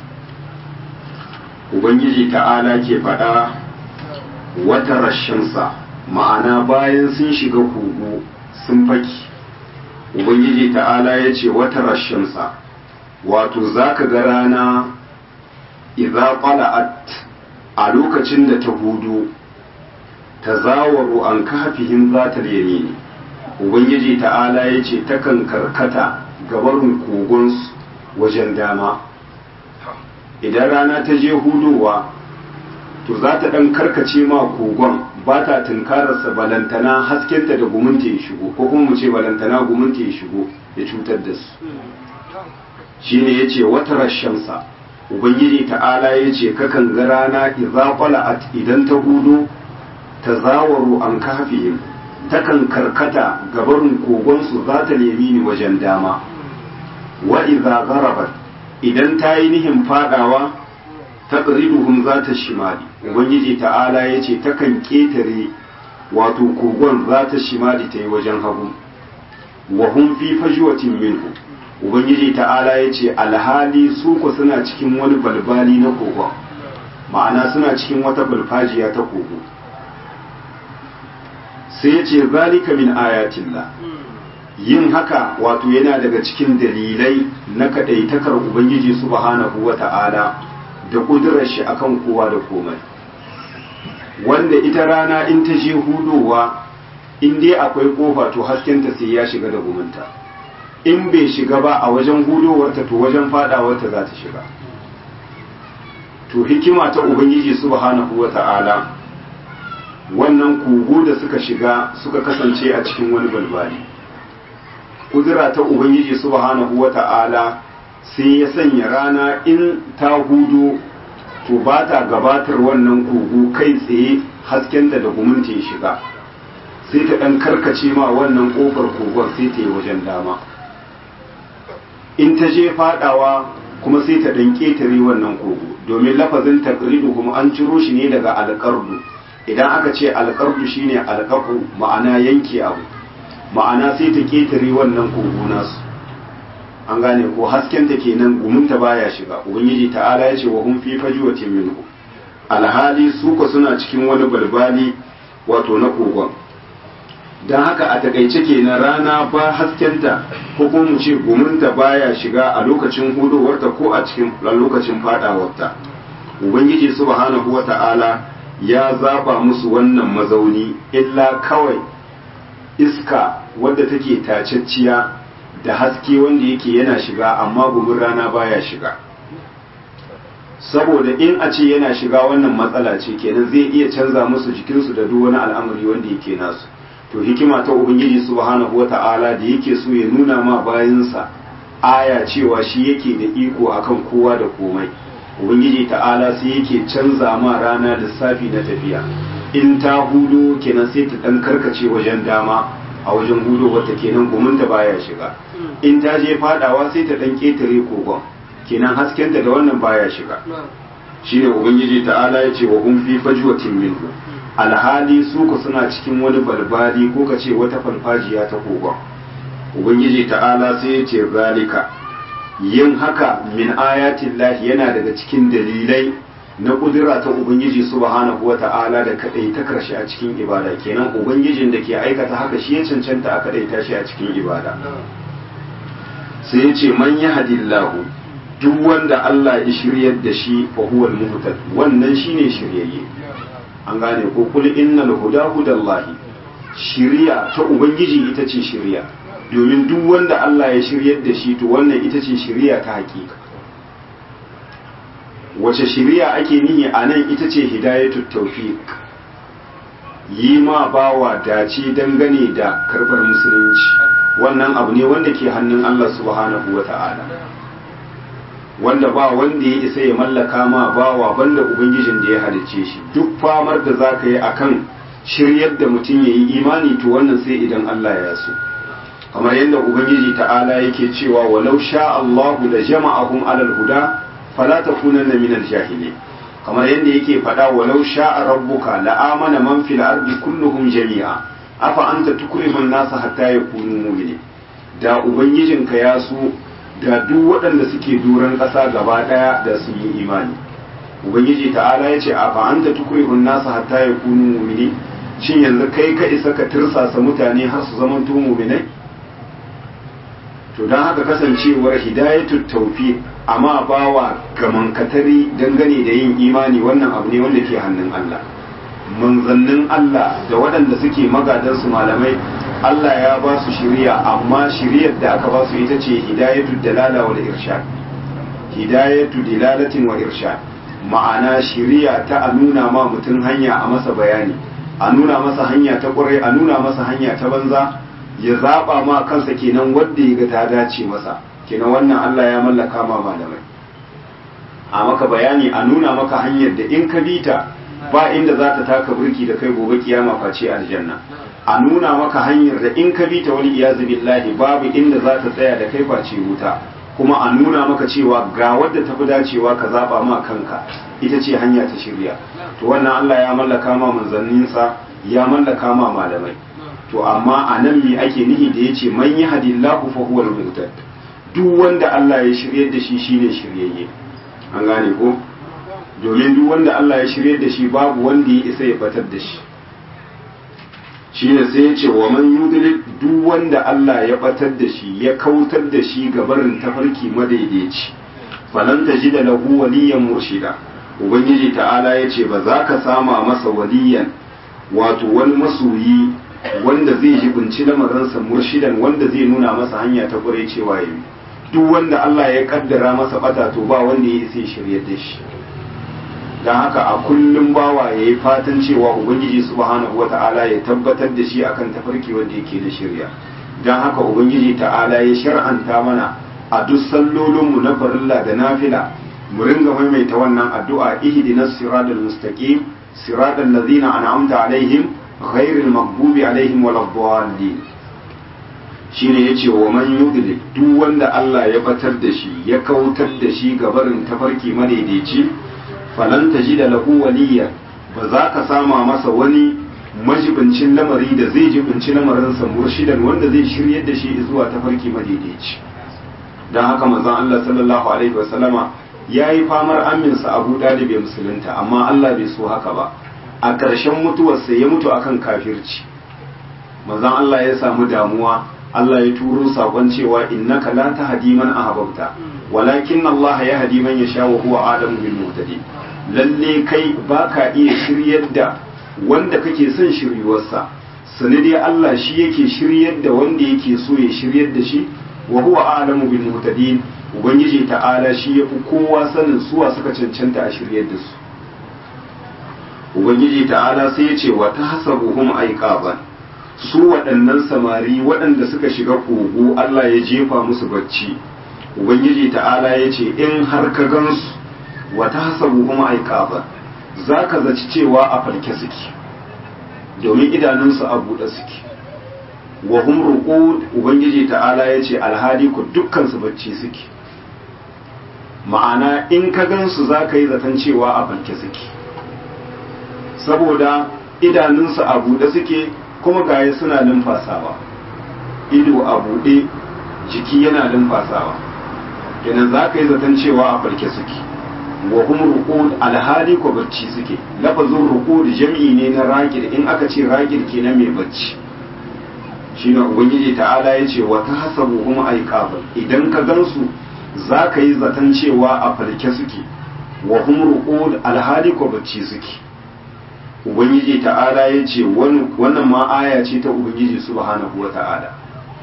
Speaker 1: Ubangiji ta'ala ke faɗa wata rashinsa ma'ana bayan sun shiga kogo sun faki Ubangiji ta'ala ya ce wata rashinsa wato za ka ga rana idza qala'at a lokacin da ta hudu ta zawaru an kafihim zatal yamini Ubangiji ta'ala ya ce takan karkata gabarin kogonsu wajen dama idan rana ta je hudowa to za ta ɗan karkace ma kogon ba ta tunkararsa balantana haskenta da gumunta ya shigo ko kuma mu ce balantana gumunta ya shigo ya cutar da su shi ne ya ce wata rashamsa ubangiji ta'ala ya ce kakan ga rana idza qala'at idan ta hudo ta zawaru an kafihim takan karkata gabarin kogonsu za ta nemi ni wajen dama wa idza gharabat idan ta yi nihin fadawa taqriduhum za ta shimali ubangiji ta'ala ya ce takan ketare wato kogon za ta shimali ta yi wajen hagu wa hum fi fajwatin minhu ubangiji ta'ala ya ce alhali su ku suna cikin wani balbali na kogon ma'ana suna cikin wata balfajiya ta kogo sai ya ce zalika min ayatillah yin haka wato yana daga cikin dalilai na kadaitakar ubangiji subhanahu wa ta'ala da kudurar shi akan kowa da komai wanda ita rana in ta je hudowa in dai akwai kofa to haskenta sai ya shiga da gumunta in bai shiga ba a wajen hudowarta to wajen fadawarta za ta shiga to hikima ta ubangiji subhanahu wa ta'ala wannan kogo da suka shiga suka kasance a cikin wani balbali kudura ta ubangiji subhanahu wa ta'ala sai ya sanya rana in ta hudu to ba ta gabatar wannan kogo kai tsaye haskenta da gumunta ya shiga sai ta ɗan karkace ma wannan ƙofar kogon sai ta yi wajen dama in ta je fadawa kuma sai ta dan ketare wannan kogo domin lafazin taqridu kuma an ciro shi ne daga alqardu idan aka ce alqardu shine alqaqu ma'ana yanke abu ma'ana sai ta ketare wannan kogo nasu an gane ko hasken ta kenan gumunta baya shiga ubangiji ta'ala ya ce wa hum fi fajwatin minhu alhali su ko suna cikin wani balbali wato na kogon don haka a takaice kenan rana ba haskenta ko kuma mu ce gumunta baya shiga a lokacin hudowarta ko a cikin lokacin fadawarta ubangiji subhanahu wata'ala ya zaba musu wannan mazauni illa kawai iska wadda take tacacciya da haske wanda yake yana shiga amma gumin rana baya shiga saboda in a ce yana shiga wannan matsala ce kenan zai iya canza musu jikinsu da duk wani al'amari wanda yake nasu to hikima ta ubangiji subhanahu wata'ala da yake so ya nuna ma bayansa aya cewa shi yake da iko akan kowa da komai ubangiji ta'ala sai yake canza ma rana lissafi na tafiya in ta hudo kenan sai ta dan karkace wajen dama a wajen hudo wata kenan gumunta baya shiga in ta je fadawa sai ta dan ketare kogon kenan haskenta da wannan baya shiga shine ubangiji ta'ala ya ce wa hum fi fajwatin minhu alhali su ku suna cikin wani balbali ko ka ce wata farfajiya ta kogon ubangiji ta'ala sai ya ce zalika yin haka min ayatin lahi yana daga cikin dalilai na kudura ta ubangiji subhanahu wa ta'ala da kadai ta karshe a cikin ibada kenan ubangijin da ke aikata haka shi ya cancanta a kadai tashi a cikin ibada sai ya ce man yahdillahu duk wanda Allah ya shiryar da shi fa huwa al-muhtad wannan shine shiryayye an gane ko kul innal huda hudallahi shiriya ta ubangiji ita ce shiriya domin duk wanda Allah ya shiryar da shi to wannan ita ce shiriya ta hakika wace shiriya ake nihi a nan ita ce hidayatut tawfiq yi ma bawa dace dangane da karbar musulunci wannan abu ne wanda ke hannun Allah subhanahu wata'ala wanda ba wanda ya isa ya mallaka ma bawa banda ubangijin da ya halicce shi duk famar da za ka yi akan shiryar da mutum ya yi imani to wannan sai idan Allah ya so kamar yadda ubangiji ta'ala yake cewa walau sha Allahu da jama'ahum alal huda fala takunanna minal jahili kamar yadda yake faɗa walau sha rabbuka la'amana man fil ardi kulluhum jami'a afa anta tukrimun nasa hatta yakunu mu'minin da ubangijinka ya so da duk waɗanda suke duran ƙasa gaba ɗaya da sun yi imani ubangiji ta'ala ya ce a fa'anta tukurihun nasa hatta ya kunu mumini shin yanzu kai ka isa ka tirsasa mutane har su zama to muminai to don haka kasancewar hidayatu taufi amma bawa gaman katari dangane da yin imani wannan abu ne wanda ke hannun Allah manzannin Allah da waɗanda suke magadansu malamai Allah ya ba su shiriya amma shiriyar da aka ba su ita ce hidayatu dalala wal irshad hidayatu dilalatin wa irshad ma'ana shiriya ta a nuna ma mutum hanya a masa bayani a nuna masa hanya ta ƙwarai a nuna masa hanya ta banza ya zaba ma kansa kenan wanda ya ga ta dace masa kenan wannan Allah ya mallaka ma malamai a maka bayani a nuna maka hanyar da in ka bi ta ba inda za ta taka burki da kai gobe kiyama face aljanna a nuna maka hanyar da in ka bi ta wani iyazu billahi babu inda za ta tsaya da kai face wuta kuma a nuna maka cewa ga wadda ta fi dacewa ka zaba ma kanka ita ce hanya ta shirya to wannan Allah ya mallaka ma manzanninsa ya mallaka ma malamai to amma a nan me ake nihi da yace man yahdillahu fa huwal muhtad duk wanda Allah ya shiryar da shi shine shiryayye an gane ko domin duk wanda Allah ya shirye da shi babu wanda ya isa ya batar da shi shi ne sai ya ce wa man yudlil duk wanda Allah ya batar da shi ya kautar da shi ga barin tafarki madaidaici falan tajida lahu waliyan murshida ubangiji ta'ala ya ce ba za ka sama masa waliyan wato wani masoyi wanda zai jibinci lamarinsa murshidan wanda zai nuna masa hanya ta kure cewa yayi duk wanda Allah ya kaddara masa bata to ba wanda ya isa ya shirye da shi don haka a kullum bawa ya yi fatan cewa ubangiji subhanahu wa ta'ala ya tabbatar da shi akan tafarki wanda yake da shirya don haka ubangiji ta'ala ya shar'anta mana a duk sallolinmu na farilla da nafila mu ringa maimaita wannan addu'a ihdinas siratal mustaqim siratal ladzina an'amta alaihim ghairil maghdubi alaihim waladdallin shine yace wa man yudlil duk wanda Allah ya batar da shi ya kautar da shi ga barin tafarki madaidaici falan tajida lahu waliya ba za ka sama masa wani majibincin lamari da zai jibinci lamarinsa murshidan wanda zai shiryar da shi zuwa tafarki madaidaici don haka manzon Allah sallallahu alaihi wasallama ya yi famar aminsa abu dalib ya musulunta amma Allah bai so haka ba a ƙarshen mutuwarsa ya mutu akan kafirci manzon Allah ya samu damuwa Allah ya turo sakon cewa innaka la tahdi man ahbabta walakin Allah ya hadi man yasha wa huwa adamu bil muhtadi lalle kai baka iya shiryar da wanda kake son shiryuwarsa sani dai Allah shi yake shiryar da wanda yake so ya shiryar da shi wa huwa a'lamu bil muhtadin ubangiji ta'ala shi yafi kowa sanin suwa suka cancanta a shiryar da su ubangiji ta'ala sai ya ce wa tahsabuhum aiqaban su waɗannan samari waɗanda suka shiga kogo Allah ya jefa musu bacci ubangiji ta'ala ya ce in har ka gansu wa tahsabuhum aiqaban zaka zaci cewa a farke suke domin idanunsu a buɗe suke wa hum ruqud ubangiji ta'ala yace alhadi ku dukkan su bacci suke ma'ana in ka gansu zaka yi zaton cewa a falke suke saboda idanunsu a buɗe suke kuma gaye suna numfasawa ido a buɗe jiki yana numfasawa kenan zaka yi zaton cewa a falke suke wa hum ruqud alhali ko bacci suke lafazin ruqud jam'i ne na raqid in aka ce raqid kenan mai bacci shine ubangiji ta'ala ya ce wa tahsabuhum aiqaban idan ka gansu zaka yi zaton cewa a falke suke wa hum ruqud alhali ko bacci suke ubangiji ta'ala ya ce wannan ma aya ce ta ubangiji subhanahu wa ta'ala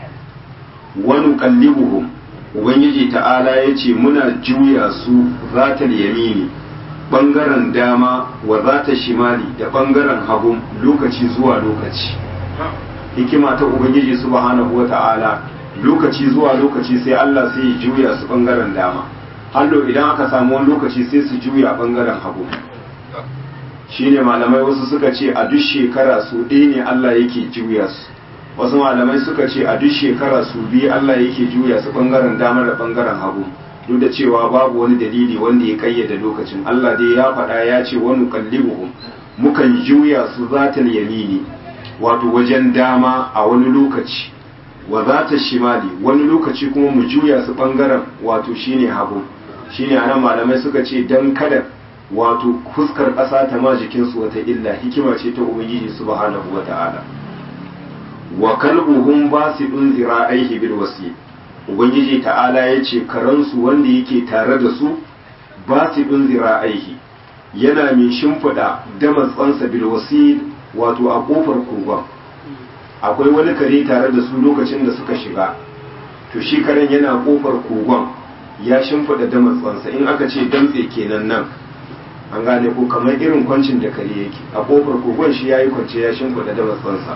Speaker 1: wani kallibuhum ubangiji ta'ala ya ce muna juya su zatal yamini bangaren dama wa zata shimali da bangaren hagu lokaci zuwa lokaci hikima ta ubangiji subhanahu wa ta'ala lokaci zuwa lokaci sai Allah sai ya juya su bangaren dama hallo idan aka samu wani lokaci sai su juya bangaren hagu shine malamai wasu suka ce a duk shekara su ɗaya ne Allah yake juya su wasu malamai suka ce a duk shekara su biyu Allah yake juya su bangaren dama da bangaren hagu duk da cewa babu wani dalili wanda ya kayyade lokacin Allah dai ya faɗa ya ce wani kallibuhum mukan juya su zatal yamini wato wajen dama a wani lokaci wa zata shimali wani lokaci kuma mu juya su bangaren wato shine hagu shine anan malamai suka ce dan kada wato fuskar ƙasa ta ma jikinsu wata illa hikima ce ta ubangiji subhanahu wata'ala wa kalbuhum basidun zira'aihi bil wasi ubangiji ta'ala yace karansu wanda yake tare da su basidun zira'aihi yana mai shimfida damatsansa bil wasi wato a kofar kogon akwai wani kare tare da su lokacin da suka shiga to shi karen yana kofar kogon ya shimfida damatsansa in aka ce damtse kenan nan an gane ko kamar irin kwancin da kare yake a kofar kogon shi yayi kwance ya shimfida damatsansa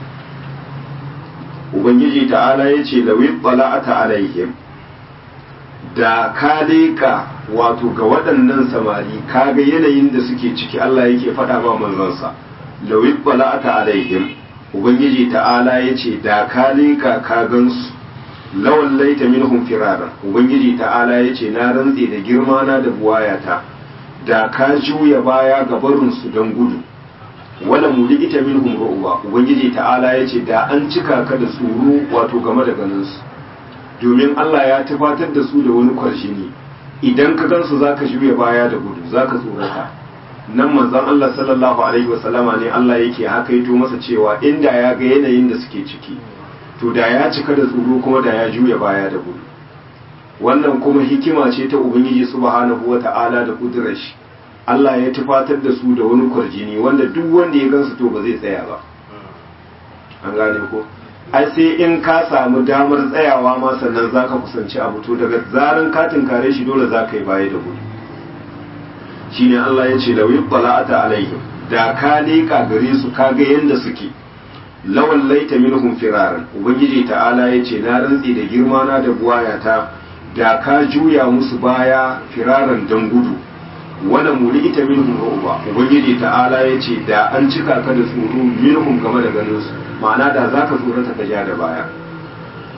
Speaker 1: ubangiji ta'ala ya ce lawi tsala'ata alaihim da ka leƙa wato ga waɗannan samari ka ga yanayin da suke ciki Allah yake faɗa ba manzansa lawi tsala'ata alaihim ubangiji ta'ala ya ce da ka leƙa ka gansu lawan laita minhum firara ubangiji ta'ala ya ce na rantse da girma na da buwayata da ka juya baya ga barinsu don gudu wala muli ita minhum ru'ba ubangiji ta'ala yace da an cika ka da tsoro wato game da ganin su domin Allah ya tabbatar da su da wani kwarshini idan ka gansu zaka juya baya da gudu zaka tsorata nan manzon Allah sallallahu alaihi wasallama ne Allah yake haka yato masa cewa inda ya ga yanayin da suke ciki to da ya cika da tsoro kuma da ya juya baya da gudu wannan kuma hikima ce ta ubangiji subhanahu wata'ala da kudurar shi Allah ya tufatar da su da wani kwarjini wanda duk wanda ya gansu to ba zai tsaya ba an gane ko ai sai in ka samu damar tsayawa ma sannan zaka kusanci abu to daga zaran ka tinkare shi dole zaka yi baya da gudu shine Allah ya ce lawi bala'ata alaihim da ka leka gare su ka ga yanda suke lawan laita minhum firaran ubangiji ta'ala ya ce na rantsi da girma na da buwayata da ka juya musu baya firaran dan gudu wala muli ita minhum ru'ba ubangiji ta'ala yace da an cika ka da tsoro minhum game da ganin su ma'ana da zaka tsorata ka ja da baya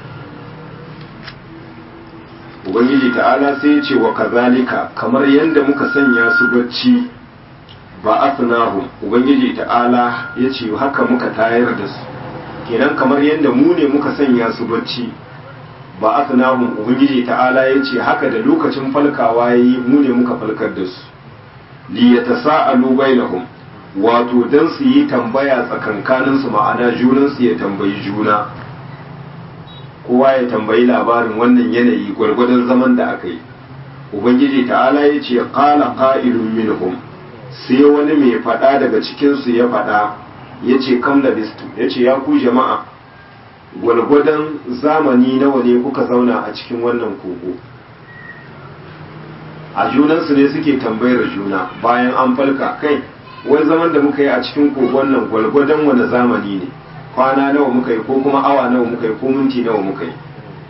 Speaker 1: ubangiji ta'ala sai ya ce wa kazalika kamar yadda muka sanya su bacci ba asnahum ubangiji ta'ala ya ce haka muka tayar da su kenan kamar yadda mu ne muka sanya su bacci ba asnahum ubangiji ta'ala ya ce haka da lokacin falkawa yayi mu ne muka falkar da su li yatasaalu bainahum wato dan su yi tambaya tsakankanin su ma'ana junan su ya tambayi juna kowa ya tambayi labarin wannan yanayi gwargwadon zaman da aka yi ubangiji ta'ala ya ce qala qa'ilun minhum sai wani mai faɗa daga cikin su ya faɗa ya ce kam labistu ya ce ya ku jama'a gwargwadon zamani nawa ne kuka zauna a cikin wannan kogo a junansu ne suke tambayar juna bayan an falka kai wai zaman da muka yi a cikin kogon nan gwargwadon wani zamani ne kwana nawa muka yi ko kuma awa nawa muka yi ko minti nawa muka yi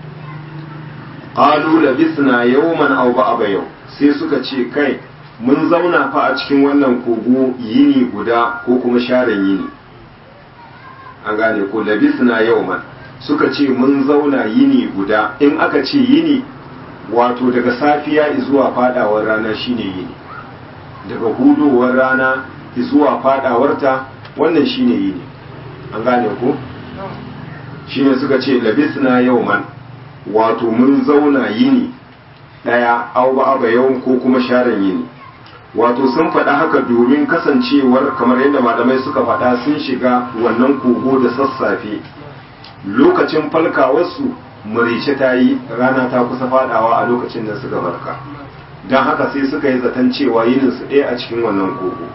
Speaker 1: qalu labisna yawman aw ba'da yau sai suka ce kai mun zauna fa a cikin wannan kogo yini guda ko kuma sharan yini an gane ko labisna yawman suka ce mun zauna yini guda in aka ce yini wato daga safiya zuwa fadawar rana shine yini daga hudowar rana zuwa fadawarta wannan shine yini an gane ko shine suka ce labisna yawman wato mun zauna yini daya au ba aba yau ko kuma sharan yini wato sun faɗa haka domin kasancewar kamar yadda malamai suka faɗa sun shiga wannan kogo da sassafe lokacin falkawarsu murice ta yi rana ta kusa fadawa a lokacin da suka farka don haka sai suka yi zaton cewa yinin su ɗaya a cikin wannan kogo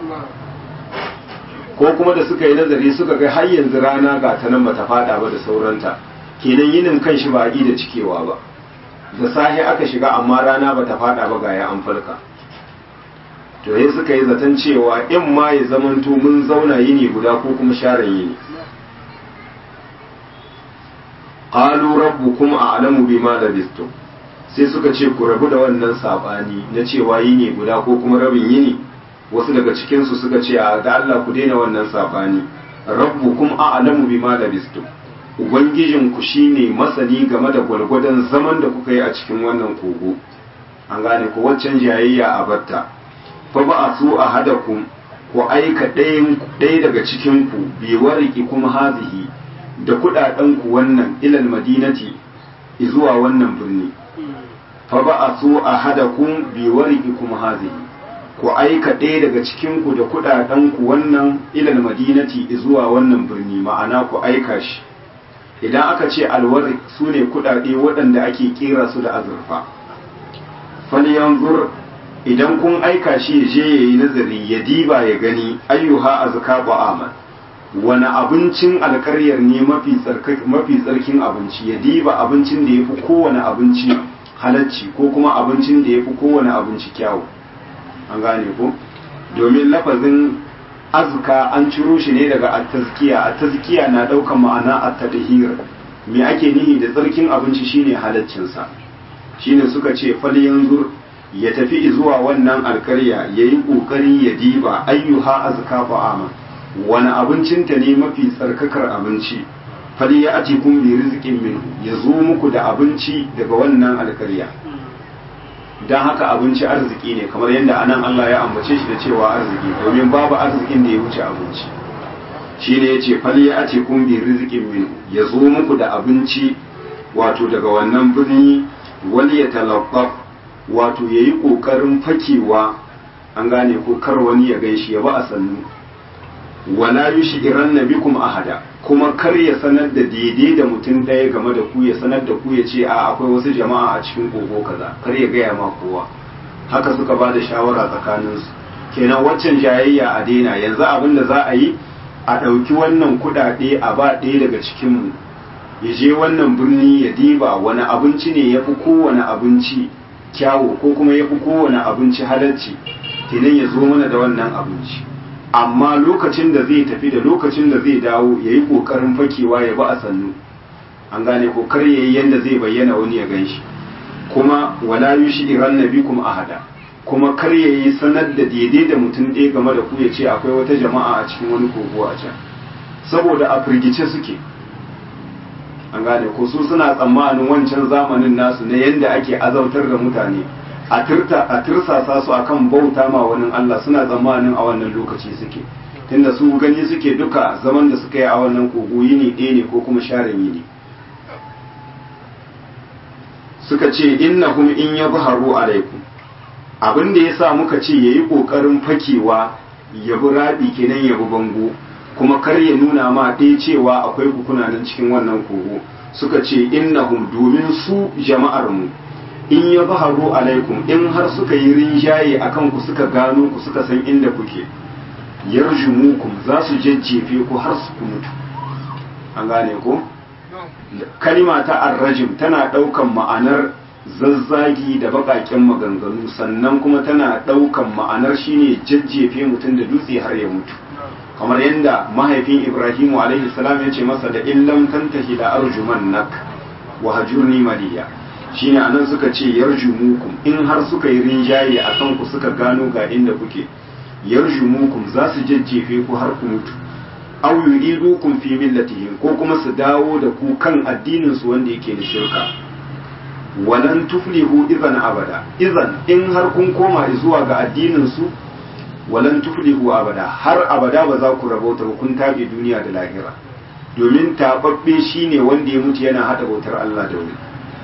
Speaker 1: ko kuma da suka yi nazari suka ga har yanzu rana ga ta nan bata fada ba da sauranta kenan yinin kan shi ba a da cikewa ba da sahi aka shiga amma rana bata fada ba ga ya an falka to sai suka yi zaton cewa in ma ya zamanto mun zauna yini guda ko kuma sharan yini qalu rabbukum a'lamu bima labistum sai suka ce ku rabu da wannan sabani na cewa yini guda ko kuma rabin yini wasu daga cikin su suka ce a da Allah ku daina wannan sabani rabbukum a'lamu bima labistum ubangijin ku shine masani game da gwalgwadon zaman da kuka yi a cikin wannan kogo an gane ko waccan jayayya a batta fa ba a su a hadakum ku aika ɗaya daga cikin ku bi wariki kuma hazihi da kudaden ku wannan ilal madinati zuwa wannan birni fa ba a so a hada kun bi wariki kuma hazihi ku aika ɗaya daga cikin ku da kudaden ku wannan ilal madinati zuwa wannan birni ma'ana ku aika shi idan aka ce alwari su ne kudade waɗanda ake kera su da azurfa falyanzur idan kun aika shi ya je yayi nazari ya diba ya gani ayyuha azka ba'aman wani abincin alkaryar ne mafi tsarkin abinci ya diba abincin da ya fi kowane abinci halacci ko kuma abincin da ya fi kowane abinci kyawu an gane ko domin lafazin azka an ciro shi ne daga attazkiya attazkiya na ɗaukan ma'ana attadhir me ake nihi da tsarkin abinci shine halaccinsa shine suka ce fal yanzur ya tafi zuwa wannan alkarya yayi kokari ya diba ayyuha azka fa'ama wani abincinta ne mafi tsarkakar abinci fali ya ati kun bi rizqin minhu ya zo muku da abinci daga wannan alkarya dan haka abinci arziki ne kamar yadda anan Allah ya ambace shi da cewa arziki domin babu arzikin da ya wuce abinci shine yace fali ya ati kun bi rizqin minhu ya zo muku da abinci wato daga wannan birni wali ya talaffaf wato yayi kokarin fakewa an gane ko kar wani ya gaishe ya ba a sannu wala yushiran nabikum ahada kuma kar ya sanar da daidai da mutum ɗaya game da ku ya sanar da ku ya ce a akwai wasu jama'a a cikin kogo kaza kar ya gaya ma kowa haka suka ba da shawara tsakaninsu kenan waccan jayayya a daina yanzu abin da za a yi a ɗauki wannan kuɗaɗe a ba ɗaya daga cikinmu ya je wannan birni ya diba wani abinci ne ya fi kowane abinci kyawu ko kuma ya fi kowane abinci halarci kenan ya zo mana da wannan abinci amma lokacin da zai tafi da lokacin da zai dawo ya yi ƙoƙarin fakewa ya ba a sannu an gane ko kar ya yi yadda zai bayyana wani ya gan shi kuma wala yushi iran nabikum ahada kuma kar ya yi sanar da daidai da mutum ɗaya game da ku ya ce akwai wata jama'a a cikin wani kogo a can saboda a firgice suke an gane ko su suna tsammanin wancan zamanin nasu na yadda ake azautar da mutane a turta a tursasa su akan bauta ma wani Allah suna tsammanin a wannan lokaci suke tunda su gani suke duka zaman da suka yi a wannan kogo yini ɗaya ne ko kuma share ne suka ce innahum in yabharu alaikum abin da yasa muka ce yayi kokarin fakewa ya bi rabi kenan ya bi bango kuma kar ya nuna ma ɗaya cewa akwai kukuna nan cikin wannan kogo suka ce innahum domin su jama'ar mu in ya baharu alaikum in har suka yi rinjaye akan ku suka gano ku suka san inda kuke yarjumukum za su jajjefe ku har su ku mutu an gane ko kalima ta arrajim tana ɗaukan ma'anar zazzagi da baƙaƙen maganganu sannan kuma tana ɗaukan ma'anar shine jajjefe mutum da dutse har ya mutu kamar yadda mahaifin ibrahimu alaihi salam ya ce masa da illam tantahi da arjuman nak wa hajurni maliya shine anan suka ce yarjumukum in har suka yi rinjaye a kan ku suka gano ga inda kuke yarjumukum za su jajjefe ku har ku mutu aw yuridukum fi millatihim ko kuma su dawo da ku kan addinin su wanda yake da shirka walan tuflihu idan abada idan in har kun koma zuwa ga addinin su walan tuflihu abada har abada ba za ku rabauta ba kun tabe duniya da lahira domin tababbe shine wanda ya mutu yana hada bautar Allah da wani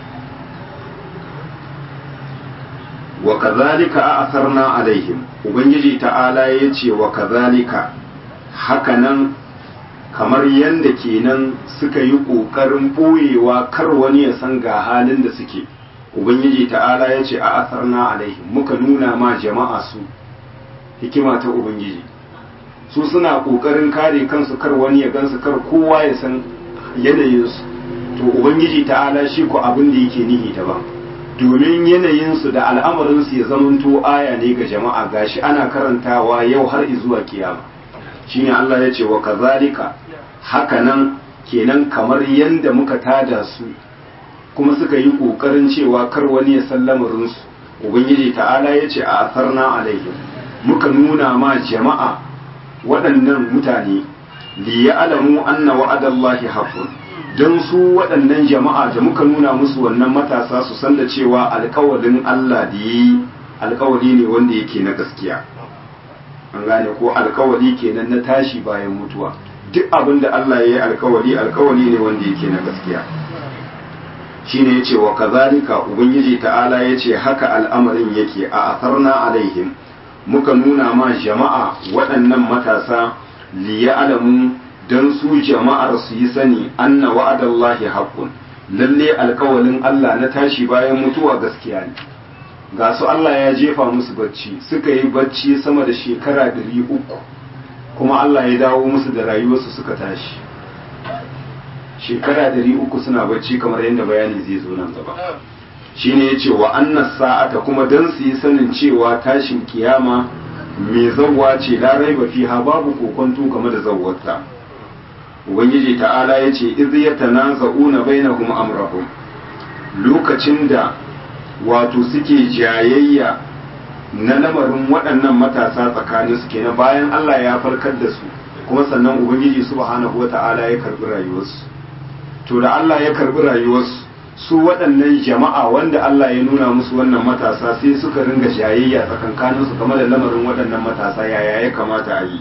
Speaker 1: wa kazalika asarna alaihim ubangiji ta'ala ya ce wa kazalika hakanan kamar yadda kenan suka yi ƙoƙarin ɓoyewa kar wani ya san ga halin da suke ubangiji ta'ala ya ce a asarna alaihim muka nuna ma jama'a su hikima ta ubangiji su suna ƙoƙarin kare kansu kar wani ya gansu kar kowa ya san yanayinsu to ubangiji ta'ala shi ko abin da yake nihi daban domin yanayinsu da al'amarinsu ya zamanto aya ne ga jama'a gashi ana karantawa yau har zuwa kiyama shine Allah ya ce wa kazalika hakanan kenan kamar yanda muka tada su kuma suka yi kokarin cewa kar wani ya san lamarinsu ubangiji ta'ala ya ce a asarna alaihim muka nuna ma jama'a waɗannan mutane li ya'lamu anna wa'adallahi haqqun don su waɗannan jama'a da muka nuna musu wannan matasa su san da cewa alkawalin Allah da yi alkawali ne wanda yake na gaskiya an gane ko alkawali kenan na tashi bayan mutuwa duk abin da Allah ya yi alkawali alkawali ne wanda yake na gaskiya shine yace wa kazalika ubangiji ta'ala yace haka al'amarin yake a asarna alaihim muka nuna ma jama'a waɗannan matasa liya'lamu don su jama'ar su yi sani anna wa'adallahi haqqun lalle alkawalin Allah na tashi bayan mutuwa gaskiya ne ga su Allah ya jefa musu bacci suka yi bacci sama da shekara ɗari uku kuma Allah ya dawo musu da rayuwarsu suka tashi shekara ɗari uku suna bacci kamar yadda bayani zai zo nan gaba shine yace wa annas sa'ata kuma dan su yi sanin cewa tashin kiyama mai zawwa ce la raiba fiha babu kokonto game da zawwarta ubangiji ta'ala ya ce iz yatanaza'una bainahum amrahum lokacin da wato suke jayayya na lamarin waɗannan matasa tsakanin su kenan bayan Allah ya farkar da su kuma sannan ubangiji subhanahu wata'ala ya karbi rayuwarsu to da Allah ya karbi rayuwarsu su waɗannan jama'a wanda Allah ya nuna musu wannan matasa sai suka ringa jayayya tsakankanin su game da lamarin waɗannan matasa yaya ya kamata a yi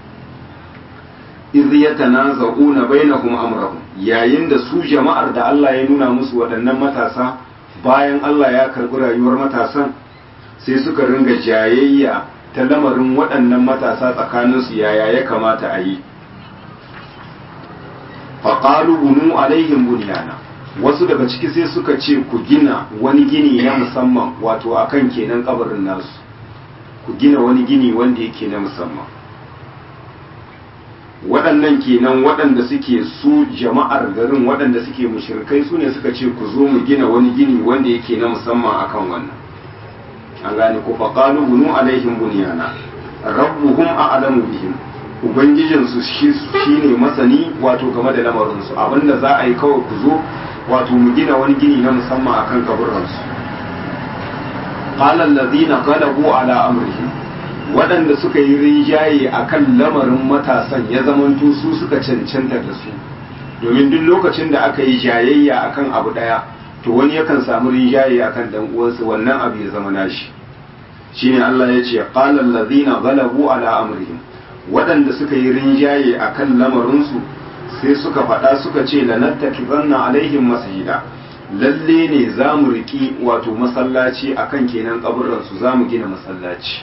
Speaker 1: iz yatanaza'una bainahum amrahum yayin da su jama'ar da Allah ya nuna musu waɗannan matasa bayan Allah ya karɓi rayuwar matasan sai suka ringa jayayya ta lamarin waɗannan matasa tsakanin su yaya ya kamata a yi faqalu bunu alaihim bunyana wasu daga ciki sai suka ce ku gina wani gini na musamman wato akan kenan kabarin nasu ku gina wani gini wanda yake na musamman waɗannan kenan waɗanda suke su jama'ar garin waɗanda suke mushrikai su ne suka ce ku zo mu gina wani gini wanda yake na musamman akan wannan an gane ku faqalu bunu alaihim bunyana rabbuhum a'lamu bihim ubangijin su shine masani wato game da lamarin su abinda za a yi kawai ku zo wato mu gina wani gini na musamman akan kaburran su qala allazina ghalabu ala amrihim waɗanda suka yi rinjaye a kan lamarin matasan ya zamanto su suka cancanta da su domin duk lokacin da aka yi jayayya akan abu daya to wani yakan samu rinjaye akan dan uwansa wannan abu ya zama nashi shine Allah ya ce qala allazina ghalabu ala amrihim waɗanda suka yi rinjaye akan lamarinsu sai suka faɗa suka ce lanattakibanna alaihim masjida lalle ne za mu riƙi wato masallaci akan kenan kaburansu za mu gina masallaci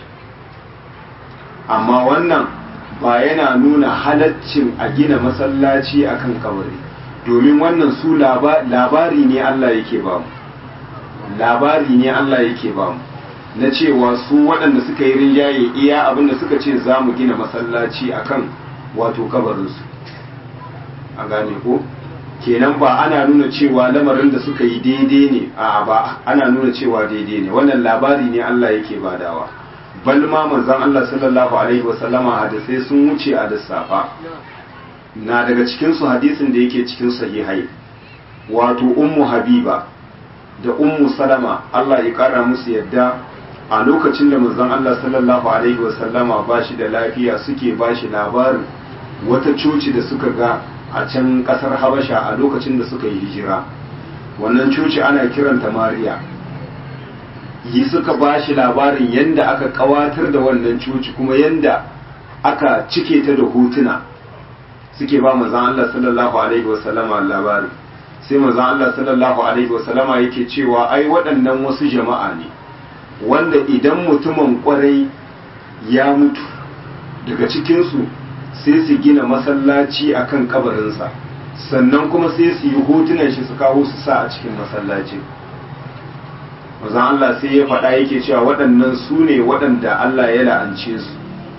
Speaker 1: amma wannan ba yana nuna halaccin a gina masallaci akan kabari domin wannan su labari ne Allah yake ba mu labari ne Allah yake ba mu na cewa su waɗanda suka yi rinjaye iya abinda suka ce za mu gina masallaci akan wato kabarinsu a gane ko kenan ba ana nuna cewa lamarin da suka yi daidai ne a ba ana nuna cewa daidai ne wannan labari ne Allah yake badawa bal ma manzon Allah sallallahu alaihi wasallama hadisai sun wuce a lissafa na daga cikin su hadisin da yake cikin sahihai wato ummu habiba da ummu salama Allah ya kara musu yadda a lokacin da manzon Allah sallallahu alaihi wasallama ba shi da lafiya suke ba shi labarin wata coci da suka ga a can kasar Habasha a lokacin da suka yi hijira wannan coci ana kiranta Mariya yi suka ba shi labarin yadda aka kawatar da wannan coci kuma yadda aka cike ta da hotuna suke ba manzon Allah sallallahu alaihi wasallama labari sai manzon Allah sallallahu alaihi wasallama yake cewa ai waɗannan wasu jama'a ne wanda idan mutumin kwarai ya mutu daga cikinsu sai su gina masallaci a kan kabarinsa sannan kuma sai su yi hotunan shi su kawo su sa a cikin masallaci mazan Allah sai ya faɗa yake cewa waɗannan su ne waɗanda Allah ya la'ance su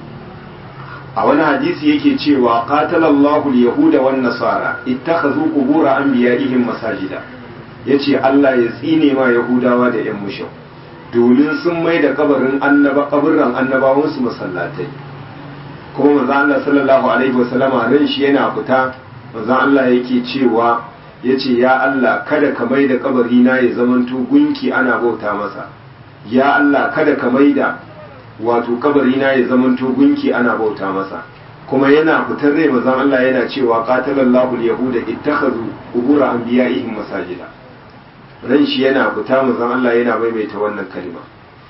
Speaker 1: a wani hadisi yake cewa qatalallahu al-yahuda wan nasara ittakhadhu qubur anbiya'ihim masajida yace Allah ya tsine ma yahudawa da yan mushrik domin sun mai da kabarin annaba kaburran annabawansu masallatai kuma manzo Allah sallallahu alaihi wasallama ran shi yana fita manzo Allah yake cewa yace ya Allah kada ka mai da kabari na ya zamanto gunki ana bauta masa ya Allah kada ka mai da wato kabari na ya zamanto gunki ana bauta masa kuma yana fitar rai manzo Allah yana cewa qatalallahu al-yahuda ittakhadhu qubur anbiya'ihim masajida ran shi yana fita manzon Allah yana maimaita wannan kalma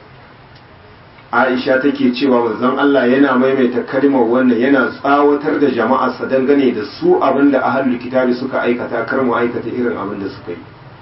Speaker 1: Aisha take cewa manzon Allah yana maimaita kalmar wannan yana tsawatar da jama'arsa dangane da su abinda ahlul kitabi suka aikata kar mu aikata irin abin da suka yi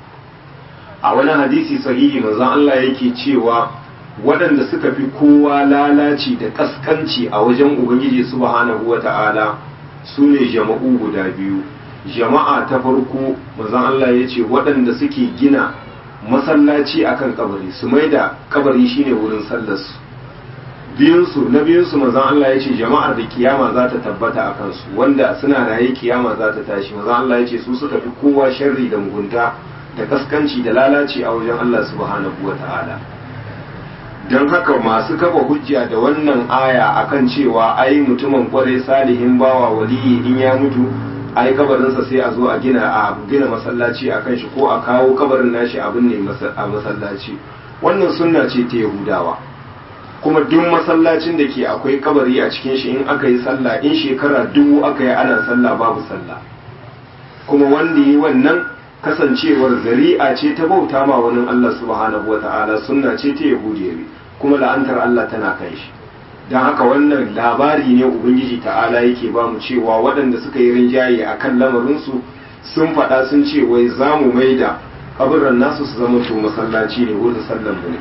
Speaker 1: a wani hadisi sahihi manzon Allah yake cewa waɗanda suka fi kowa lalaci da kaskanci a wajen ubangiji subhanahu wata'ala su ne jama'u guda biyu jama'a ta farko manzon Allah ya ce waɗanda suke gina masallaci akan kabari su mai da kabari shine wurin sallarsu biyunsu na biyunsu manzon Allah ya ce jama'ar da kiyama za ta tabbata a kansu wanda suna raye kiyama za ta tashi manzon Allah ya ce su suka fi kowa sharri da mugunta da kaskanci da lalaci a wajen Allah subhanahu wa ta'ala don haka masu kafa hujja da wannan aya akan cewa ai mutumin kwarai salihin bawa waliyi in ya mutu ai kabarinsa sai a zo a gina a gina masallaci a kan shi ko a kawo kabarin nashi abin ne a masallaci wannan sunna ce ta yahudawa kuma duk masallacin da ke akwai kabari a cikin shi in aka yi sallah in shekara dubu aka yi ana sallah babu sallah kuma wanda yi wannan kasancewar zari'a ce ta bauta ma wani Allah subhanahu wata'ala sunna ce ta yahudiyawi kuma la'antar Allah tana kan shi don haka wannan labari ne ubangiji ta'ala yake ba mu cewa waɗanda suka yi rinjaye a kan lamarinsu sun faɗa sun ce wai za mu mai da kaburan nasu su zama to masallaci ne wurin sallan mu ne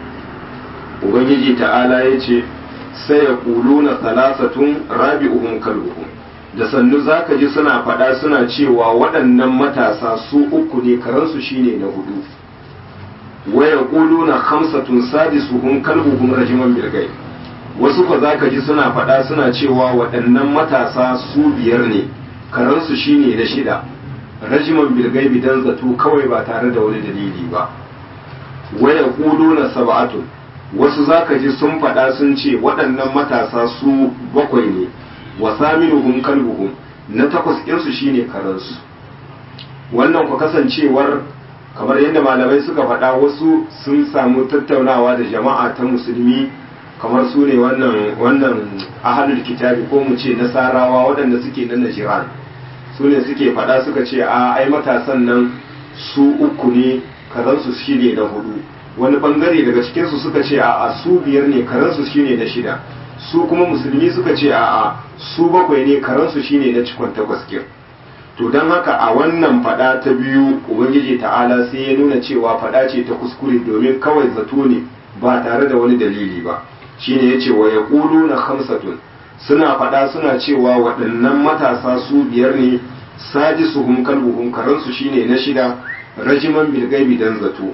Speaker 1: ubangiji ta'ala ya ce sai ya kulu na salasatun rabi'uhum kalbuhum da sannu zaka ji suna faɗa suna cewa waɗannan matasa su uku ne karansu shine na hudu waya kulu na khamsatun sadisuhum kalbuhum rajiman bilgai wasu ko za ka ji suna faɗa suna cewa waɗannan matasa su biyar ne karansu shine na shida rajiman bilgaibi dan zato kawai ba tare da wani dalili ba waya kudu na sab'atun wasu za ka ji sun faɗa sun ce waɗannan matasa su bakwai ne wa saminuhum kalbuhum na takwas ɗinsu shine karansu wannan ku kasancewar kamar yadda malamai suka faɗa wasu sun samu tattaunawa da jama'a ta musulmi kamar su ne wannan wannan ahalul kitabi ko mu ce nasarawa waɗanda suke na najiran su ne suke faɗa suka ce a ai matasan nan su uku ne karansu shi ne na hudu wani bangare daga cikinsu suka ce a su biyar ne karansu shi ne na shida su kuma musulmi suka ce a su bakwai ne karansu shi ne na cikon takwas kin to don haka a wannan fada ta biyu ubangiji ta'ala sai ya nuna cewa fada ce ta kuskure domin kawai zato ne ba tare da wani dalili ba shine ya ce wa ya na hamsatun suna fada suna cewa waɗannan matasa su biyar ne sadisuhum kalbuhum karansu shine na shida rajiman bilgaibi dan zato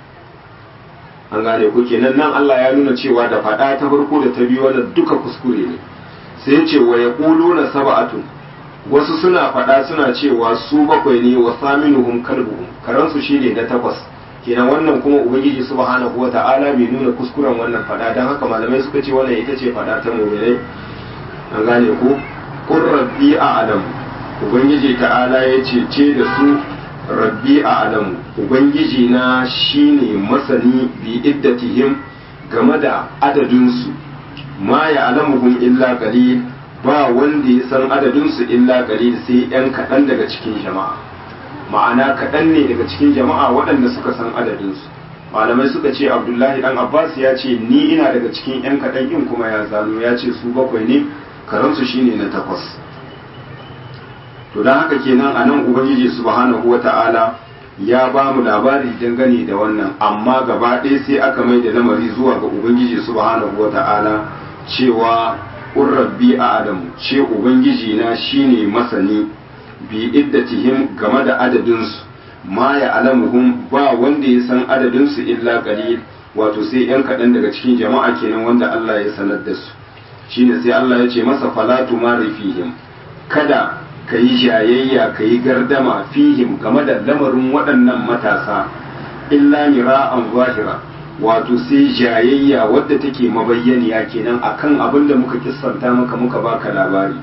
Speaker 1: an gane ku kenan nan Allah ya nuna cewa da fada ta farko da ta biyu wannan duka kuskure ne sai ya ce wa ya na saba'atun wasu suna faɗa suna cewa su bakwai ne wa saminuhum kalbuhum karansu shine na takwas kenan wannan kuma ubangiji subhanahu wata'ala bai nuna kuskuren wannan faɗa dan haka malamai suka ce wannan ita ce faɗa ta mu'minai an gane ku qur rabbi a'lam ubangiji ta'ala ya ce ce da su rabbi a'lam ubangiji na shine masani bi iddatihim game da adadinsu ma ya alamuhum illa qalil ba wanda ya san adadinsu illa qalil sai yan kaɗan daga cikin jama'a ma'ana kaɗan ne daga cikin jama'a waɗanda suka san adadinsu malamai suka ce abdullahi dan abbas ya ce ni ina daga cikin yan kaɗan in kuma ya zano ya ce su bakwai ne karansu shine na takwas to don haka kenan a nan ubangiji subhanahu wata'ala ya ba mu labari dangane da wannan amma gaba ɗaya sai aka mai da lamari zuwa ga ubangiji subhanahu wata'ala cewa un rabbi a adamu ce ubangiji na shine masani bi iddatihim game da adadinsu ma ya alamuhum ba wanda ya san adadinsu illa qalil wato sai yan kaɗan daga cikin jama'a kenan wanda Allah ya sanar da su shine sai Allah ya ce masa falatu mari fihim kada ka yi jayayya ka yi gardama fihim game da lamarin waɗannan matasa illa mira'an zahira wato sai jayayya wadda take mabayyaniya kenan akan abin da muka kissanta maka muka baka labari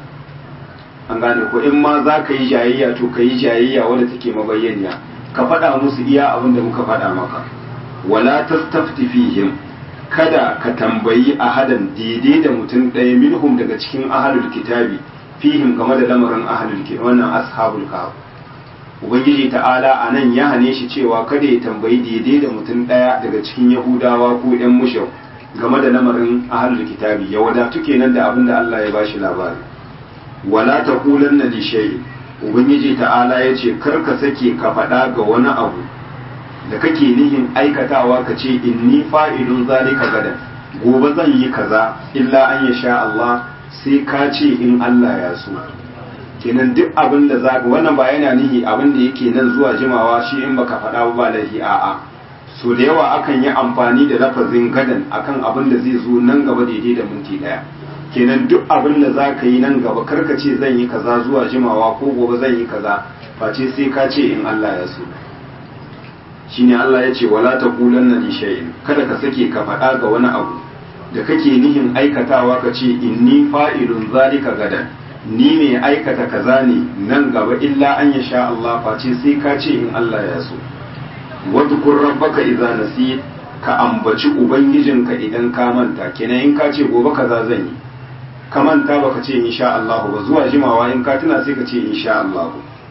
Speaker 1: an gane ko in ma za ka yi jayayya to ka yi jayayya wadda take mabayyaniya ka faɗa musu iya abin da muka faɗa maka wala tastafti fihim kada ka tambayi ahadan daidai da mutum ɗaya minhum daga cikin ahalul kitabi fihim game da lamarin ahalul kitabi wannan ashabul kahf ubangiji ta'ala a nan ya hane shi cewa kada ya tambayi daidai da mutum ɗaya daga cikin yahudawa ko yan mushau game da lamarin ahalul kitabi ya wadatu kenan da abin da Allah ya bashi labari wala taqulanna li shay'in ubangiji ta'ala ya ce kar ka sake ka faɗa ga wani abu da kake nihin aikatawa ka ce inni fa'ilun zalika gadan gobe zan yi kaza illa an ya sha Allah sai ka ce in Allah ya so kenan duk abin da zaka wannan ba yana nihi abin da yake nan zuwa jimawa shi in baka faɗa ba laifi a'a so da yawa akan yi amfani da lafazin gadan akan abin da zai zo nan gaba daidai da minti daya kenan duk abin da za ka yi nan gaba karka ce zan yi kaza zuwa jimawa ko gobe zan yi kaza face sai ka ce in Allah ya so shine Allah ya ce wala taqulanna li shay'in kada ka sake ka faɗa ga wani abu da kake nihin aikatawa ka ce inni fa'ilun zalika gadan ni mai aikata kaza ne nan gaba illa an ya sha Allah face sai ka ce in Allah ya so wadhkur rabbaka idza nasit ka ambaci ubangijinka idan ka manta kenan in ka ce gobe kaza zan yi ka manta baka ce insha Allah ba zuwa jimawa in ka tuna sai ka ce insha Allah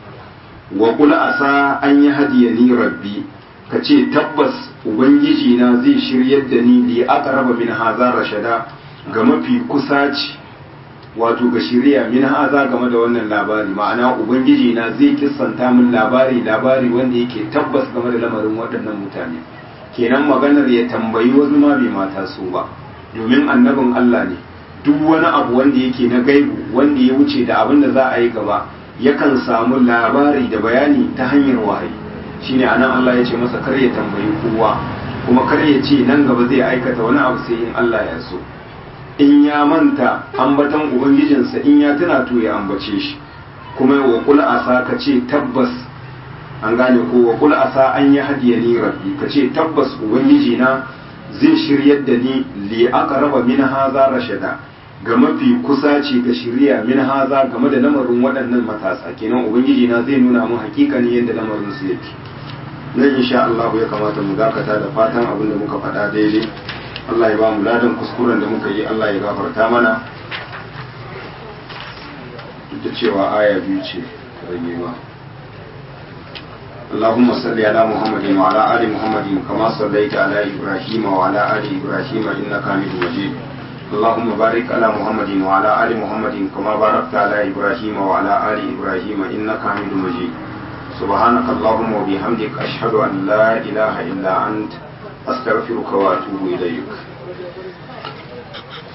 Speaker 1: wa qul asa an yahdiyani rabbi ka ce tabbas ubangiji na zai shiryar da ni li aqraba min hadha rashada ga mafi kusaci wato ga shirya min haza game da wannan labari ma'ana ubangiji na zai kissanta min labari labari wanda yake tabbas game da lamarin waɗannan mutane kenan maganar ya tambayi wasu ma bai mata su ba domin annabin Allah ne duk wani abu wanda yake na gaibu wanda ya wuce da abin da za a yi gaba yakan samu labari da bayani ta hanyar wahayi shine anan Allah ya ce masa kar ya tambayi kowa kuma kar ya ce nan gaba zai aikata wani abu sai in Allah ya so in ya manta ambatan ubangijinsa in ya tuna to ya ambace shi kuma wa kul asa ka ce tabbas an gane ko wa kul asa an yi hadiya ni rabbi ka ce tabbas ubangiji na zai shiryar da ni li aqraba min haza rashada ga mafi kusaci ga shirya min haza game da lamarin waɗannan matasa kenan ubangiji na zai nuna mun hakikani yadda lamarin su yake nan insha Allah ya kamata mu dakata da fatan abin da muka faɗa daidai Allah ya ba mu ladan kuskuren da muka yi Allah ya gafarta mana duk da cewa aya biyu ce rage ba اللهم صل على محمد وعلى آل محمد كما صليت على إبراهيم وعلى آل إبراهيم إنك حميد مجيد اللهم بارك على محمد وعلى آل محمد كما باركت على إبراهيم وعلى آل إبراهيم إنك حميد مجيد سبحانك اللهم وبحمدك أشهد أن لا إله إلا أنت أستغفرك وأتوب إليك